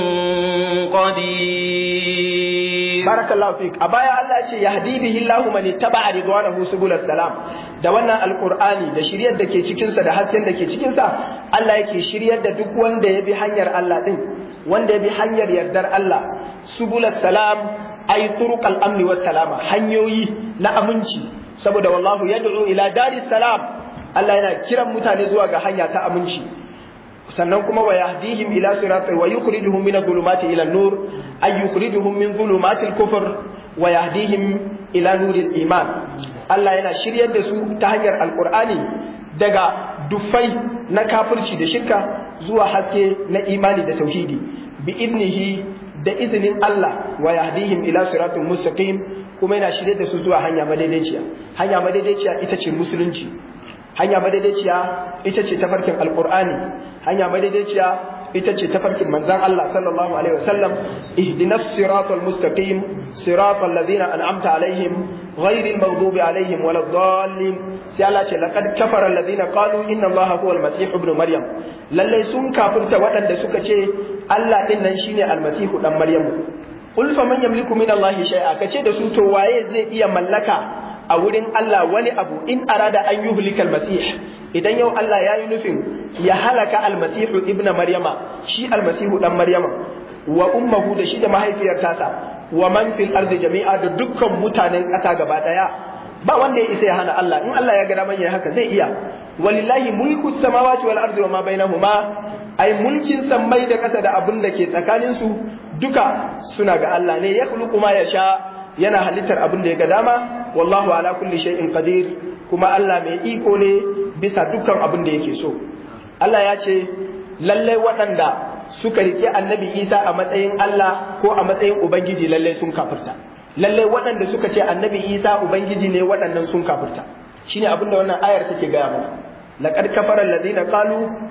قدير بارك الله فيك أبايا الله يقول يهدي به الله من اتبع رضوانه سبل السلام da wannan alkur'ani da shiryar da ke cikinsa da hasken da ke cikinsa Allah yake shiryar da duk wanda ya bi hanyar Allah din wanda ya bi hanyar yardar Allah subulas salam ay turuqal amni was salama hanyoyi na aminci saboda wallahu yad'u ila daris salam Allah yana kiran mutane zuwa ga hanya ta aminci sannan kuma wa yahdihim ila siratal wa yukhrijuhum min adh-dhulumati ila an-nur ay yukhrijuhum min dhulumati al-kufr wa yahdihim ila nuril iman Allah yana shiryar da su ta hanyar alqur'ani daga dufai na kafirci da shirka zuwa haske na imani da tauhidi bi idnihi da izinin Allah wa yahdihim ila siratul mustaqim kuma yana shirye da su zuwa hanya madaidaiciya hanya madaidaiciya ita ce musulunci hanya madaidaiciya ita ce tafarkin alqur'ani hanya madaidaiciya ita ce tafarkin manzon Allah sallallahu alaihi wasallam ihdinas siratal mustaqim siratal ladina an'amta alaihim ghairil maghdubi alaihim waladdallin sai Allah ce laqad kafara alladhina qalu inna Allaha huwal masih ibn maryam lalle sun kafirta waɗanda suka ce Allah din nan shine almasihu dan maryamu qul fa man yamliku min Allah shay'a kace da su to waye zai iya mallaka a wurin Allah wani abu in arada an yuhlika almasih idan yau Allah ya yi nufin ya halaka almasihu ibn maryama shi almasihu dan maryama wa ummuhu da shi da mahaifiyar tasa wa man fil ardi jami'a da dukkan mutanen ƙasa gaba daya ba wanda ya isa ya hana Allah in Allah ya ga daman yayi haka zai iya walillahi mulku samawati wal ardi wa ma bainahuma ai mulkin sammai da ƙasa da abin da ke tsakanin su duka suna ga Allah ne ya khluqu ma yasha yana halittar abin da ya ga dama wallahu ala kulli shay'in qadir kuma Allah mai iko ne bisa dukkan abin da yake so Allah ya ce lallai waɗanda suka rike annabi Isa a matsayin Allah ko a matsayin ubangiji lallai sun kafirta lallai waɗanda suka ce annabi isa ubangiji ne waɗannan sun kafirta shine abin da wannan ayar take gaya mana laqad kafara alladhina qalu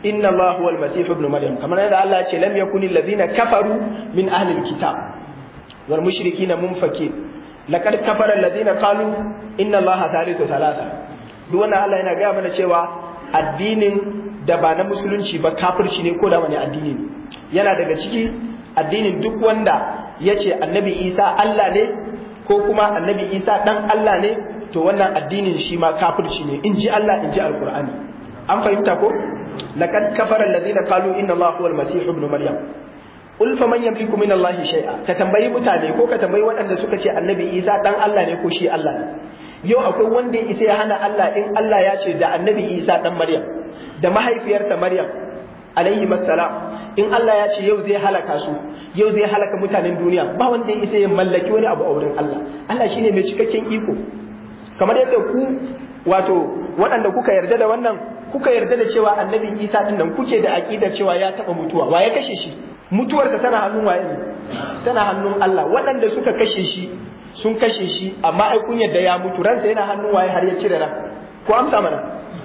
inna Allah huwa al-masih ibn maryam kamar yadda Allah ya ce lam yakuni alladhina kafaru min ahli al-kitab wal mushrikina munfakin laqad kafara alladhina qalu inna Allah thalithu thalatha duk wannan Allah yana gaya mana cewa addinin da ba na musulunci ba kafirci ne ko da wani addini ne yana daga ciki addinin duk wanda ya ce annabi isa Allah ne ko kuma annabi isa dan Allah ne to wannan addinin shi ma kafirci ne in ji Allah in ji alkur'ani an fahimta ko laqad kafara alladhina qalu inna allaha huwa almasih ibn maryam qul faman yamliku min allahi shay'a ka tambayi mutane ko ka tambayi waɗanda suka ce annabi isa dan Allah ne ko shi Allah ne yau akwai wanda ya isa ya hana Allah in Allah ya ce da annabi isa dan maryam da mahaifiyarsa maryam alaihi salam in Allah ya ce yau zai halaka su yau zai halaka mutanen duniya ba wanda ya isa ya mallaki wani abu a wurin Allah Allah shine mai cikakken iko kamar yadda ku wato waɗanda kuka yarda da wannan kuka yarda da cewa annabi Isa din nan kuke da aqidar cewa ya taba mutuwa wa ya kashe shi mutuwar ta tana hannun waye ne tana hannun Allah waɗanda suka kashe shi sun kashe shi amma ai kun yarda ya mutu ransa yana hannun waye har ya cire ran ko amsa mana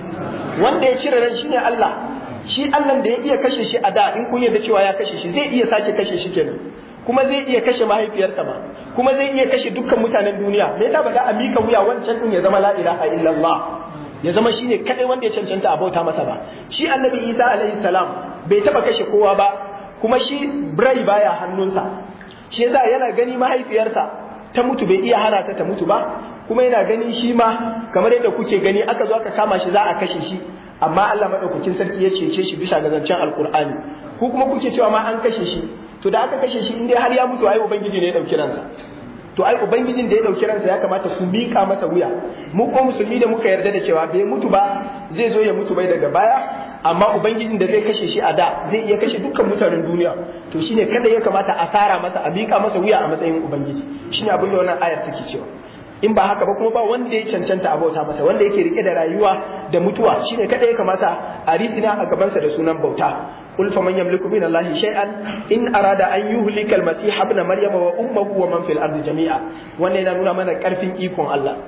wanda ya cire ran shine Allah shi Allah da ya iya kashe shi a da in kun yarda cewa ya kashe shi zai iya sake kashe shi kenan kuma zai iya kashe mahaifiyarsa ba kuma zai iya kashe dukkan mutanen duniya me yasa ba za a mika wuya wancan din ya zama la ilaha illallah ya zama shine kadai wanda ya cancanta a bauta masa ba shi annabi Isa alaihi salam bai taba kashe kowa ba kuma shi birai baya hannunsa shi yasa yana gani mahaifiyarsa ta mutu bai iya hana ta ta mutu ba kuma yana gani shi ma kamar yadda kuke gani aka zo aka kama shi za a kashe shi amma Allah madaukakin sarki ya cece shi bisa ga zancen alkur'ani ku kuma kuke cewa ma an kashe shi to da aka kashe shi inda har ya mutu ai ubangiji ne ya dauki ransa to ai ubangijin da ya dauki ransa ya kamata ku mika masa wuya mu ko musulmi da muka yarda da cewa bai mutu ba zai zo ya mutu bai daga baya amma ubangijin da zai kashe shi a da zai iya kashe dukkan mutanen duniya to shine kada ya kamata a tara masa a mika masa wuya a matsayin ubangiji shine abin da wannan ayar take cewa in ba haka ba kuma ba wanda ya cancanta abauta masa wanda yake rike da rayuwa da mutuwa shine kada ya kamata a risina a gabansa da sunan bauta قل فمن يملك من الله شيئا إن أراد أن يهلك المسيح ابن مريم وأمه ومن في الأرض جميعا wannan yana nuna mana ƙarfin ikon Allah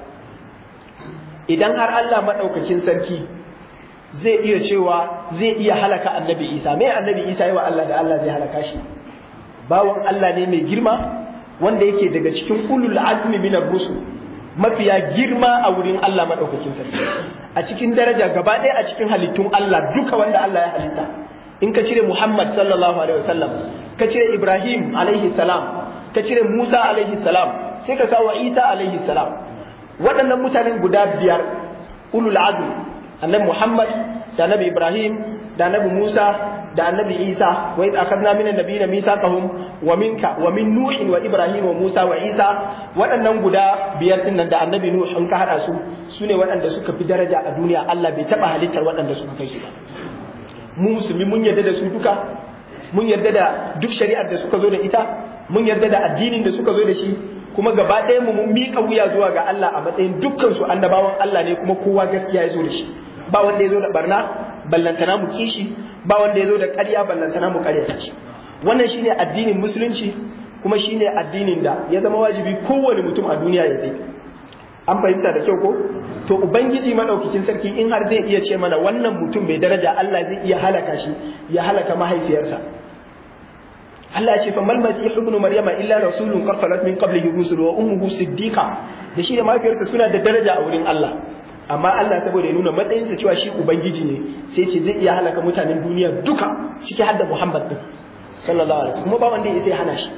idan har Allah maɗaukakin sarki zai iya cewa zai iya halaka annabi Isa me annabi Isa yi wa Allah da Allah zai halaka shi bawan Allah ne mai girma wanda yake daga cikin ulul azmi minar rusul mafiya girma a wurin Allah maɗaukakin sarki a cikin daraja gaba ɗaya a cikin halittun Allah duka wanda Allah ya halitta in ka cire Muhammad sallallahu alaihi wasallam ka cire Ibrahim alaihi salam ka cire Musa alaihi salam sai ka kawo Isa alaihi salam waɗannan mutanen guda biyar ulul azmi annabi Muhammad da annabi Ibrahim da annabi Musa da annabi Isa wa id akhadna minan nabiyina mithaqahum wa minka wa min Nuh wa Ibrahim wa Musa wa Isa waɗannan guda biyar din nan da annabi Nuh in ka hada su sune waɗanda suka fi daraja a duniya Allah bai taba halittar waɗanda suka kai su ba mu musulmi mun yarda da su duka mun yarda da duk shari'ar da suka zo da ita mun yarda da addinin da suka zo da shi kuma gaba ɗaya mu mun miƙa wuya zuwa ga Allah a matsayin dukkan su annabawan Allah ne kuma kowa gaskiya ya zo da shi ba wanda ya zo da barna ballantana mu kishi ba wanda ya zo da ƙarya ballantana mu ƙaryata shi wannan shine addinin musulunci kuma shine addinin da ya zama wajibi kowane mutum a duniya ya bi an fahimta da kyau ko to ubangiji madaukakin sarki in har zai iya ce mana wannan mutum mai daraja Allah zai iya halaka shi ya halaka mahaifiyarsa Allah ya ce fa mal masih ibn maryama illa rasulun qad khalat min qablihi rusul wa ummuhu siddiqa da shi da mahaifiyarsa suna da daraja a wurin Allah amma Allah saboda ya nuna matsayinsa cewa shi ubangiji ne sai ce zai iya halaka mutanen duniya duka ciki har da Muhammad din sallallahu alaihi wasallam kuma ba wanda ya sai hana shi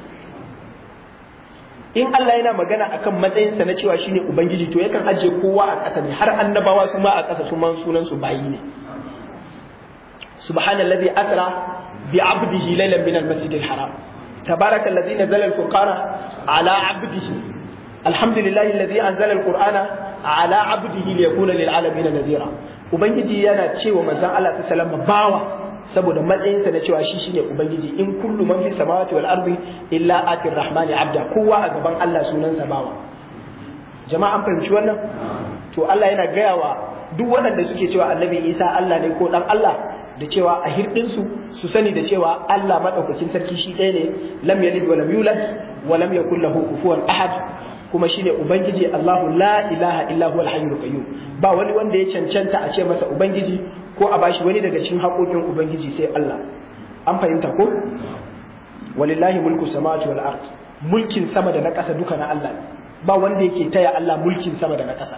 in Allah yana magana akan matsayinsa na cewa shine ubangiji to yakan ajiye kowa a ƙasa ne har annabawa su ma a ƙasa su man sunan su bayi ne subhanallazi asra bi abdihi laylan min almasjidil haram tabaraka allazi nazzala alfurqana ala abdihi alhamdulillahi allazi anzala alqur'ana ala abdihi liyakuna lil alamin nadhira ubangiji yana cewa manzon Allah sallallahu alaihi bawa saboda matsayinsa na cewa shi shine ubangiji in kullu man fis samawati wal ardi illa atir rahmani abda kowa a gaban Allah sunansa bawa jama'a an fahimci wannan to Allah yana gaya wa duk waɗanda suke cewa annabi Isa Allah ne ko dan Allah da cewa a hirdin su su sani da cewa Allah madaukakin sarki shi ɗaya ne lam yalid wa lam yulad wa lam yakul lahu kufuwan ahad kuma shine ubangiji Allahu la ilaha illa huwal hayyul qayyum ba wani wanda ya cancanta a ce masa ubangiji ko a bashi wani daga cikin haƙoƙin ubangiji sai Allah an fahimta ko walillahi mulku samawati wal ard mulkin sama da na ƙasa duka na Allah ne ba wanda yake taya Allah mulkin sama da na ƙasa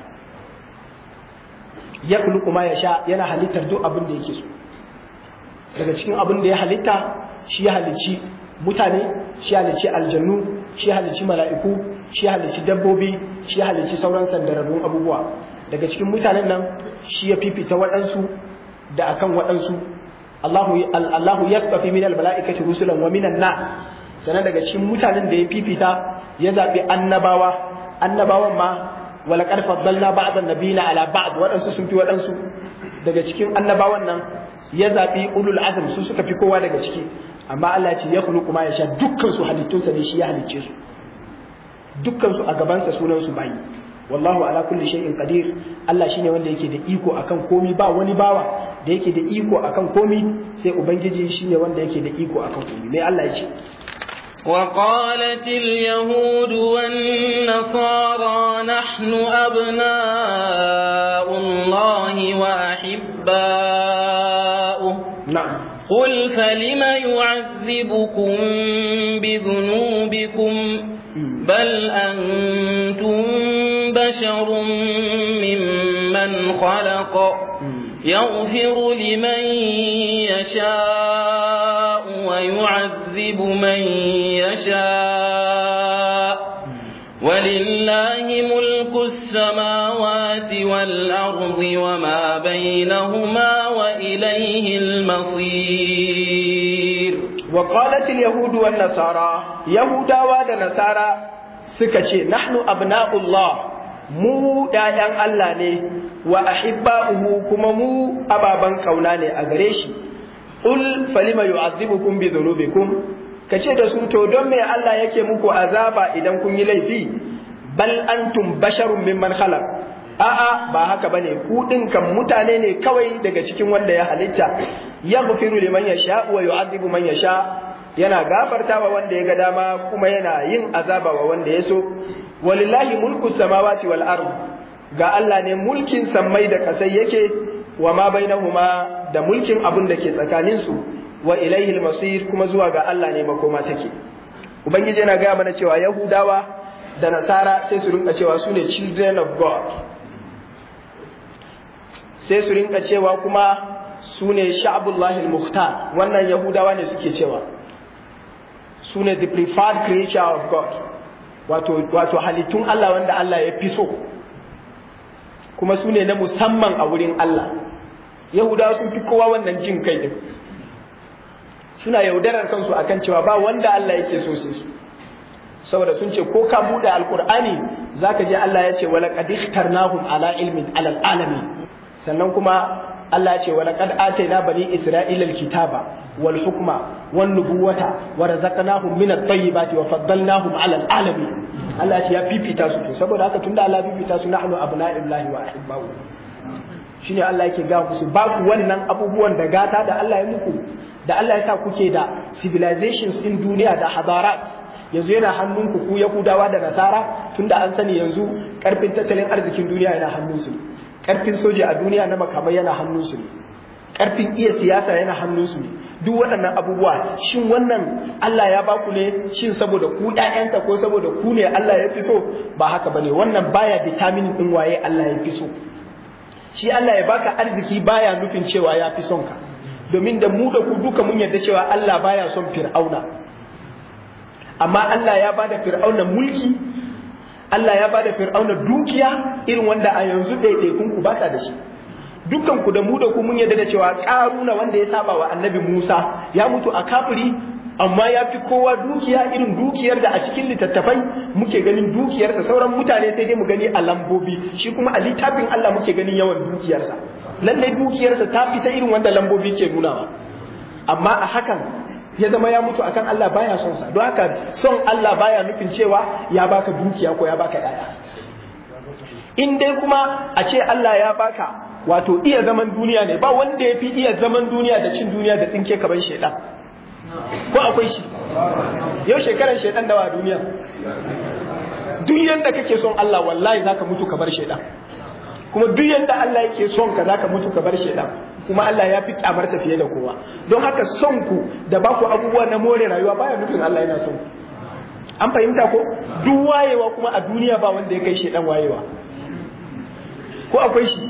ya khluqu ma yasha yana halittar duk abin da yake so daga cikin abin da ya halitta shi ya halicci mutane shi ya halicci aljannu shi ya halicci mala'iku shi ya halicci dabbobi shi ya halicci sauran sandararrun abubuwa daga cikin mutanen nan shi ya fifita waɗansu da akan waɗansu Allahu Allahu yasfafi minal mala'ikati rusulan wa minan nas sanan daga cikin mutanen da ya fifita ya zabi annabawa annabawan ma wala qad faddalna ba'd an-nabiyina ala ba'd waɗansu sun fi waɗansu daga cikin annabawan nan ya zabi ulul azm su suka fi kowa daga ciki amma Allah ya ce ya khuluqu ma yasha dukkan su halittunsa ne shi ya halicce su dukkan su a gaban sa sunan su bayi wallahu ala kulli shay'in qadir Allah shine wanda yake da iko akan komi ba wani bawa da yake da iko akan komi sai ubangiji shine wanda yake da iko akan komi mai Allah ya ce وقالت اليهود والنصارى نحن أبناء الله وأحباؤه na'am قل فلم يعذبكم بذنوبكم بل أنتم بشر ممن خلق يغفر لمن يشاء ويعذب من يشاء ولله ملك السماوات والأرض وما بينهما وإليه المصير وقالت اليهود والنصارى يهودا ونصارى سكتي نحن أبناء الله mu ‘ya'yan Allah ne wa ahibba'uhu kuma mu ababen kauna ne a gare shi, ƙul falima yu'azzibukum bi dhunubikum ka ce da su to don me Allah yake muku azaba idan kun yi laifi bal antum basharun mimman khalaq a'a ba haka bane ku din kan mutane ne kawai daga cikin wanda ya halitta yaghfiru liman yasha wa yu'adhibu man yasha yana gafartawa wanda ya ga dama kuma yana yin azaba wa wanda ya so walillahi mulku samawati wal ard ga Allah ne mulkin sammai da kasai yake wa ma bainahuma da mulkin abun da ke tsakanin su wa ilaihi al-masir kuma zuwa ga Allah ne makoma take ubangiji yana ga mana cewa yahudawa da nasara sai su rinka cewa su ne children of god sai su rinka cewa kuma su ne sha'abullahi al-mukhtar wannan yahudawa ne suke cewa su ne the preferred creature of god wato wato halittun Allah wanda Allah ya fi so kuma su ne na musamman a wurin Allah yahudawa sun fi kowa wannan jin kai din suna yaudarar kansu akan cewa ba wanda Allah yake so sai su saboda sun ce ko ka bude alqur'ani zaka je Allah ya ce wala qad ikhtarnahum ala ilmin ala alamin sannan kuma Allah ya ce wala qad atayna bani isra'ila alkitaba wal hukma wan nubuwata wa razaqnahum min at-tayyibati wa faddalnahum ala alamin Allah ya ce ya fifita su to saboda haka tunda Allah ya fifita su nahnu abna'illahi wa ahibba'u shine Allah yake ga musu ba ku wannan abubuwan da gata da Allah ya muku da Allah ya sa kuke da civilizations in duniya da hadarat yanzu yana hannunku ku Yahudawa da Nasara tunda an sani yanzu karfin tattalin arzikin duniya yana hannunsu ne karfin soja a duniya na makamai yana hannunsu ne karfin iya siyasa yana hannunsu ne duk waɗannan abubuwa shin wannan Allah ya baku ne shin saboda ku ƴaƴansa ko saboda ku ne Allah ya fi so ba haka bane wannan baya determining din waye Allah ya fi so shi Allah ya baka arziki baya nufin cewa ya fi son ka domin da mu da ku duka mun yarda cewa Allah baya son fir'auna amma Allah ya bada fir'auna mulki Allah ya bada fir'auna dukiya irin wanda a yanzu ɗaiɗaikun ku ba da shi dukkan ku da mu da ku mun yarda da cewa ƙaruna wanda ya saba wa annabi Musa ya mutu a kafiri amma ya fi kowa dukiya irin dukiyar da a cikin littattafai muke ganin dukiyarsa sauran mutane sai dai mu gani a lambobi shi kuma a littafin Allah muke ganin yawan dukiyarsa lallai dukiyarsa ta fita irin wanda lambobi ke nunawa amma a hakan ya zama ya mutu akan Allah baya son sa don haka son Allah baya nufin cewa ya baka dukiya ko ya baka yaya in dai kuma a ce Allah ya baka wato iya zaman duniya ne ba wanda ya fi iya zaman duniya da cin duniya da tsinke kaban shaidan ko akwai shi yau shekarar shaidan dawa duniya duk duk yanda kake son Allah wallahi zaka mutu ka bar shaidan kuma duk yanda Allah yake son ka zaka mutu ka bar shaidan kuma Allah ya fi kyamarsa fiye da kowa don haka son ku da baku abubuwa na more rayuwa baya nufin Allah yana son ku an fahimta ko duk wayewa kuma a duniya ba wanda ya kai shaidan wayewa ko akwai shi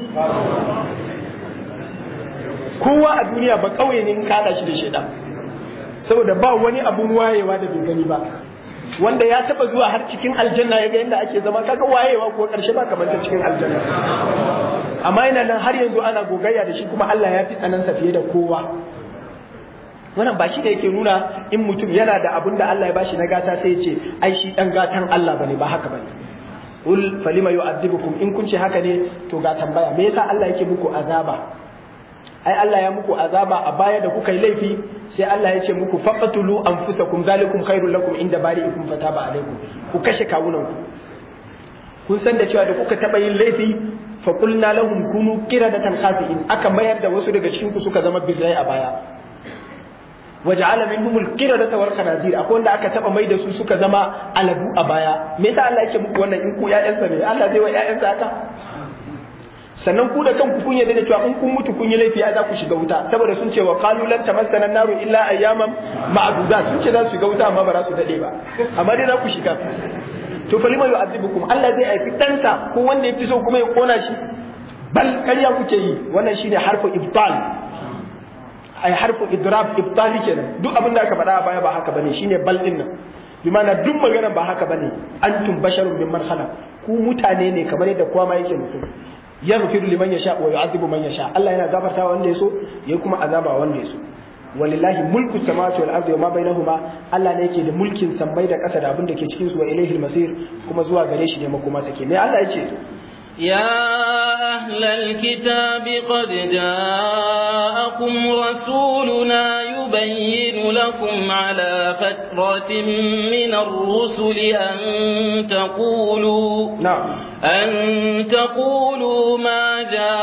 kowa a duniya ba kauye ne in kada shi da shaidan saboda ba wani abun wayewa da bai gani ba wanda ya taba zuwa har cikin aljanna ya ga yadda ake zama kaga wayewa ko karshe ba kamar ta cikin aljanna amma yana nan har yanzu ana gogayya da shi kuma Allah ya fi tsanansa fiye da kowa wannan ba shi da yake nuna in mutum yana da abun da Allah ya bashi na gata sai ya ce ai shi dan gatan Allah bane ba haka bane ul falima yu'adhibukum in kun ce haka ne to ga tambaya me yasa Allah yake muku azaba ai Allah ya muku azaba a baya da kuka yi laifi sai Allah ya ce muku faqatulu anfusakum zalikum khairul lakum inda bari'ikum fataba alaikum ku kashe kawunan ku kun san da cewa da kuka taba yin laifi fa qulna lahum kunu qiradatan khasi'in aka mayar da wasu daga cikin ku suka zama birrai a baya waja'ala minhum al-qiradata wal khanazir akwai wanda aka taba mai da su suka zama aladu a baya me yasa Allah yake muku wannan in ku ƴaƴansa ne Allah zai wa ƴaƴansa haka sannan ku da kanku kun yarda da cewa in kun mutu kun yi laifi za ku shiga wuta saboda sun ce wa qalu lan tamassana naru illa ayyaman ma'duda sun ce za su shiga wuta amma ba za su dade ba amma dai za ku shiga to fa lima yu'adhibukum Allah zai aifi ɗansa ko wanda ya fi so kuma ya kona shi bal ƙarya kuke yi wannan shine harfu ibtal ai harfu idrab ibtali kenan duk abin da aka faɗa a baya ba haka bane shine bal din nan bi ma'ana duk maganar ba haka bane antum basharun mimman khalaq ku mutane ne kamar yadda kowa ma yake mutum yaghfiru liman yasha wa yu'adhibu man yasha Allah yana gafarta wanda yaso yayi kuma azaba wanda yaso walillahi mulku samawati wal ardi wama bainahuma Allah ne yake da mulkin sammai da ƙasa da abin da ke cikin su wa ilaihi masir kuma zuwa gare shi ne makoma take me Allah ya ce يا أهل الكتاب قد جاءكم رسولنا يبين لكم على فترة من الرسل أن تقولوا نعم أن تقولوا ما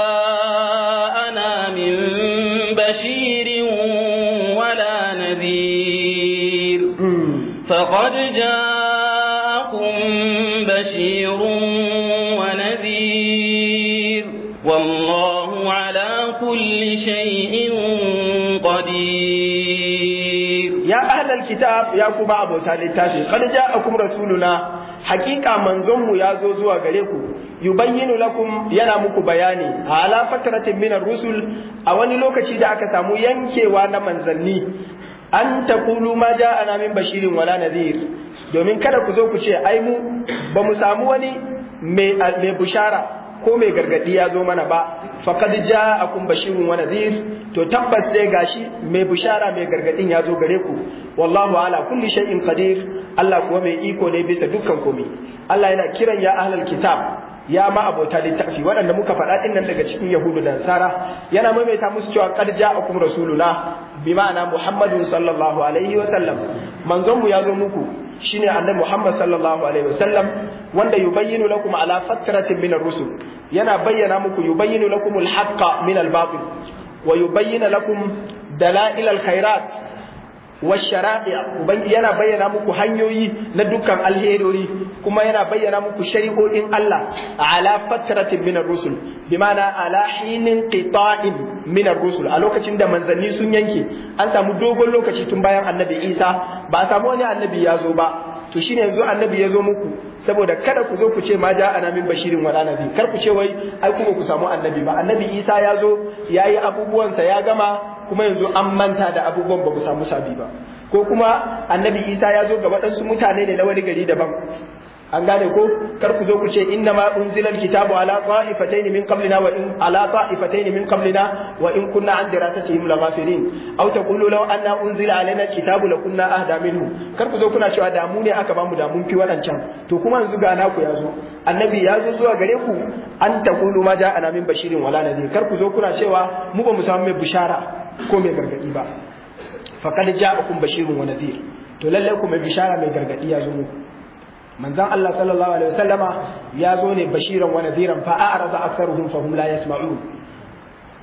جاءنا من بشير ولا نذير فقد جاءكم بشير ونذير والله على كل شيء قدير يا أهل الكتاب يا كوبا أبو تالي قد جاءكم رسولنا hakika manzonmu ya zo zuwa gare ku yubayyinu lakum yana muku bayani ala fatratin min rusul a wani lokaci da aka samu yankewa na manzanni an taqulu ma ja'ana min bashirin wala nadhir domin kada ku zo ku ce ai mu ba mu samu wani mai mai bushara ko mai gargadi ya zo mana ba faqad ja'akum bashirun wa nadhir to tabbas dai gashi mai bushara mai gargadin ya zo gare ku wallahu ala kulli shay'in qadir Allah kuwa mai iko ne bisa dukkan komai Allah yana kiran ya ahlal kitab ya ma abota littafi waɗanda muka faɗa ɗin nan daga cikin yahudu da nasara yana maimaita musu cewa qad ja'akum rasuluna bi ma'ana muhammadun sallallahu alaihi wa sallam manzon mu ya zo muku shine annabi muhammad sallallahu alaihi wa sallam wanda yubayyinu lakum ala fatratin min ar-rusul yana bayyana muku yubayyinu lakum al-haqqa min al-batil wa yubayyinu lakum dalail al-khairat washara'i ubangi yana bayyana muku hanyoyi na dukkan alherori kuma yana bayyana muku shari'o'in Allah ala fatratin min ar-rusul bimana ala hinin qita'in min ar-rusul a lokacin da manzanni sun yanke an samu dogon lokaci tun bayan annabi Isa ba a samu wani annabi ya zo ba to shine yanzu annabi ya zo muku saboda kada ku zo ku ce ma ja ana min bashirin wala nabi kar ku ce wai ai kuma ku samu annabi ba annabi Isa ya zo yayi abubuwansa ya gama kuma yanzu an manta da abubuwan ba ku samu sabi ba ko kuma annabi isa ya zo ga waɗansu mutane ne na wani gari daban an gane ko kar ku zo ku ce inna ma unzila alkitabu ala ta'ifatayn min qablina wa in ala ta'ifatayn min qablina wa in kunna an dirasatihim laghafirin aw taqulu law anna unzila alaina alkitabu lakunna ahda minhu kar ku zo kuna cewa da mu ne aka bamu da mun fi wadancan to kuma yanzu ga naku ya zo annabi ya zo zuwa gare ku an taqulu ma ja'ana min bashirin wala nadhir kar ku zo kuna cewa mu ba mu samu mai bishara ko mai gargadi ba faqad ja'akum bashirun wa nadhir to lalle ku mai bishara mai gargadi ya zo muku manzon Allah sallallahu alaihi wasallama ya zo ne bashiran wa nadhiran fa a'rada aktharuhum fa hum la yasma'un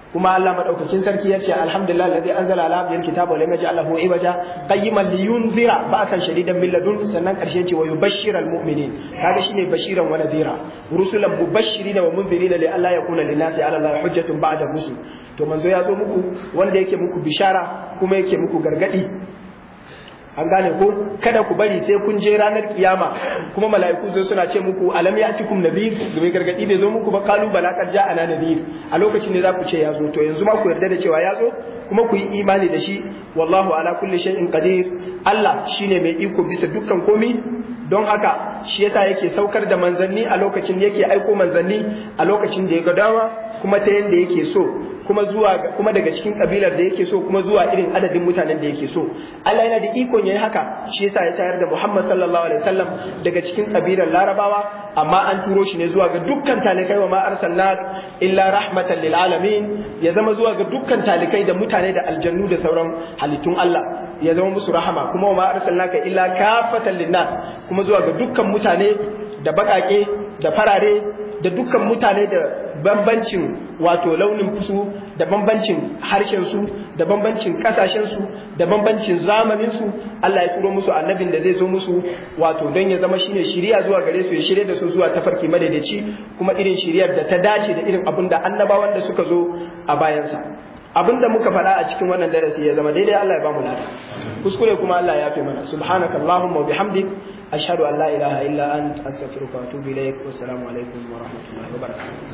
kuma Allah madaukakin sarki ya ce alhamdulillah alladhi anzala ala abdihi alkitaba wa lam yaj'al lahu iwaja qayyiman liyunzira ba'san shadidan min ladun sannan karshe ce wa yubashshiral mu'minin kaga shine bashiran wa nadhira rusulan mubashirin wa munzirin li alla yakuna linasi ala allahi hujjatun ba'da rusul to manzo ya zo muku wanda yake muku bishara kuma yake muku gargadi an gane ko kada ku bari sai kun je ranar kiyama kuma mala'iku zo suna ce muku alam ya'tikum nadhir mai gargadi bai zo muku ba kalu bala kad ja'ana nadhir a lokacin ne za ku ce ya zo to yanzu ma ku yarda da cewa ya zo kuma ku yi imani da shi wallahu ala kulli shay'in qadir Allah shine mai iko bisa dukkan komi don haka shi yasa yake saukar da manzanni a lokacin da yake aiko manzanni a lokacin da ya ga dama kuma ta yanda yake so kuma zuwa kuma daga cikin kabilar da yake so kuma zuwa irin adadin mutanen da yake so Allah yana da ikon yayi haka shi yasa ya tayar da Muhammad sallallahu alaihi wasallam daga cikin kabilar Larabawa amma an turo shi ne zuwa ga dukkan talikai wa ma arsalna illa rahmatan lil alamin ya zama zuwa ga dukkan talikai da mutane da aljannu da sauran halittun Allah ya zama musu rahama kuma wa ma arsalnaka illa kafatan linnas kuma zuwa ga dukkan mutane da bakake da farare da dukkan mutane da bambancin wato launin fusu da bambancin harshen su da bambancin kasashen su da bambancin zamanin su Allah ya turo musu annabin da zai zo musu wato don ya zama shine shiriya zuwa gare su ya shirye da su zuwa tafarki madaidaici kuma irin shiriyar da ta dace da irin abin da annabawan da suka zo a bayansa abin da muka faɗa a cikin wannan darasi ya zama daidai Allah ya bamu lada kuskure kuma Allah ya fi mana subhanakallahumma wa bihamdik ashhadu an la ilaha illa anta astaghfiruka wa atubu ilaik wa assalamu alaikum wa rahmatullahi wa barakatuh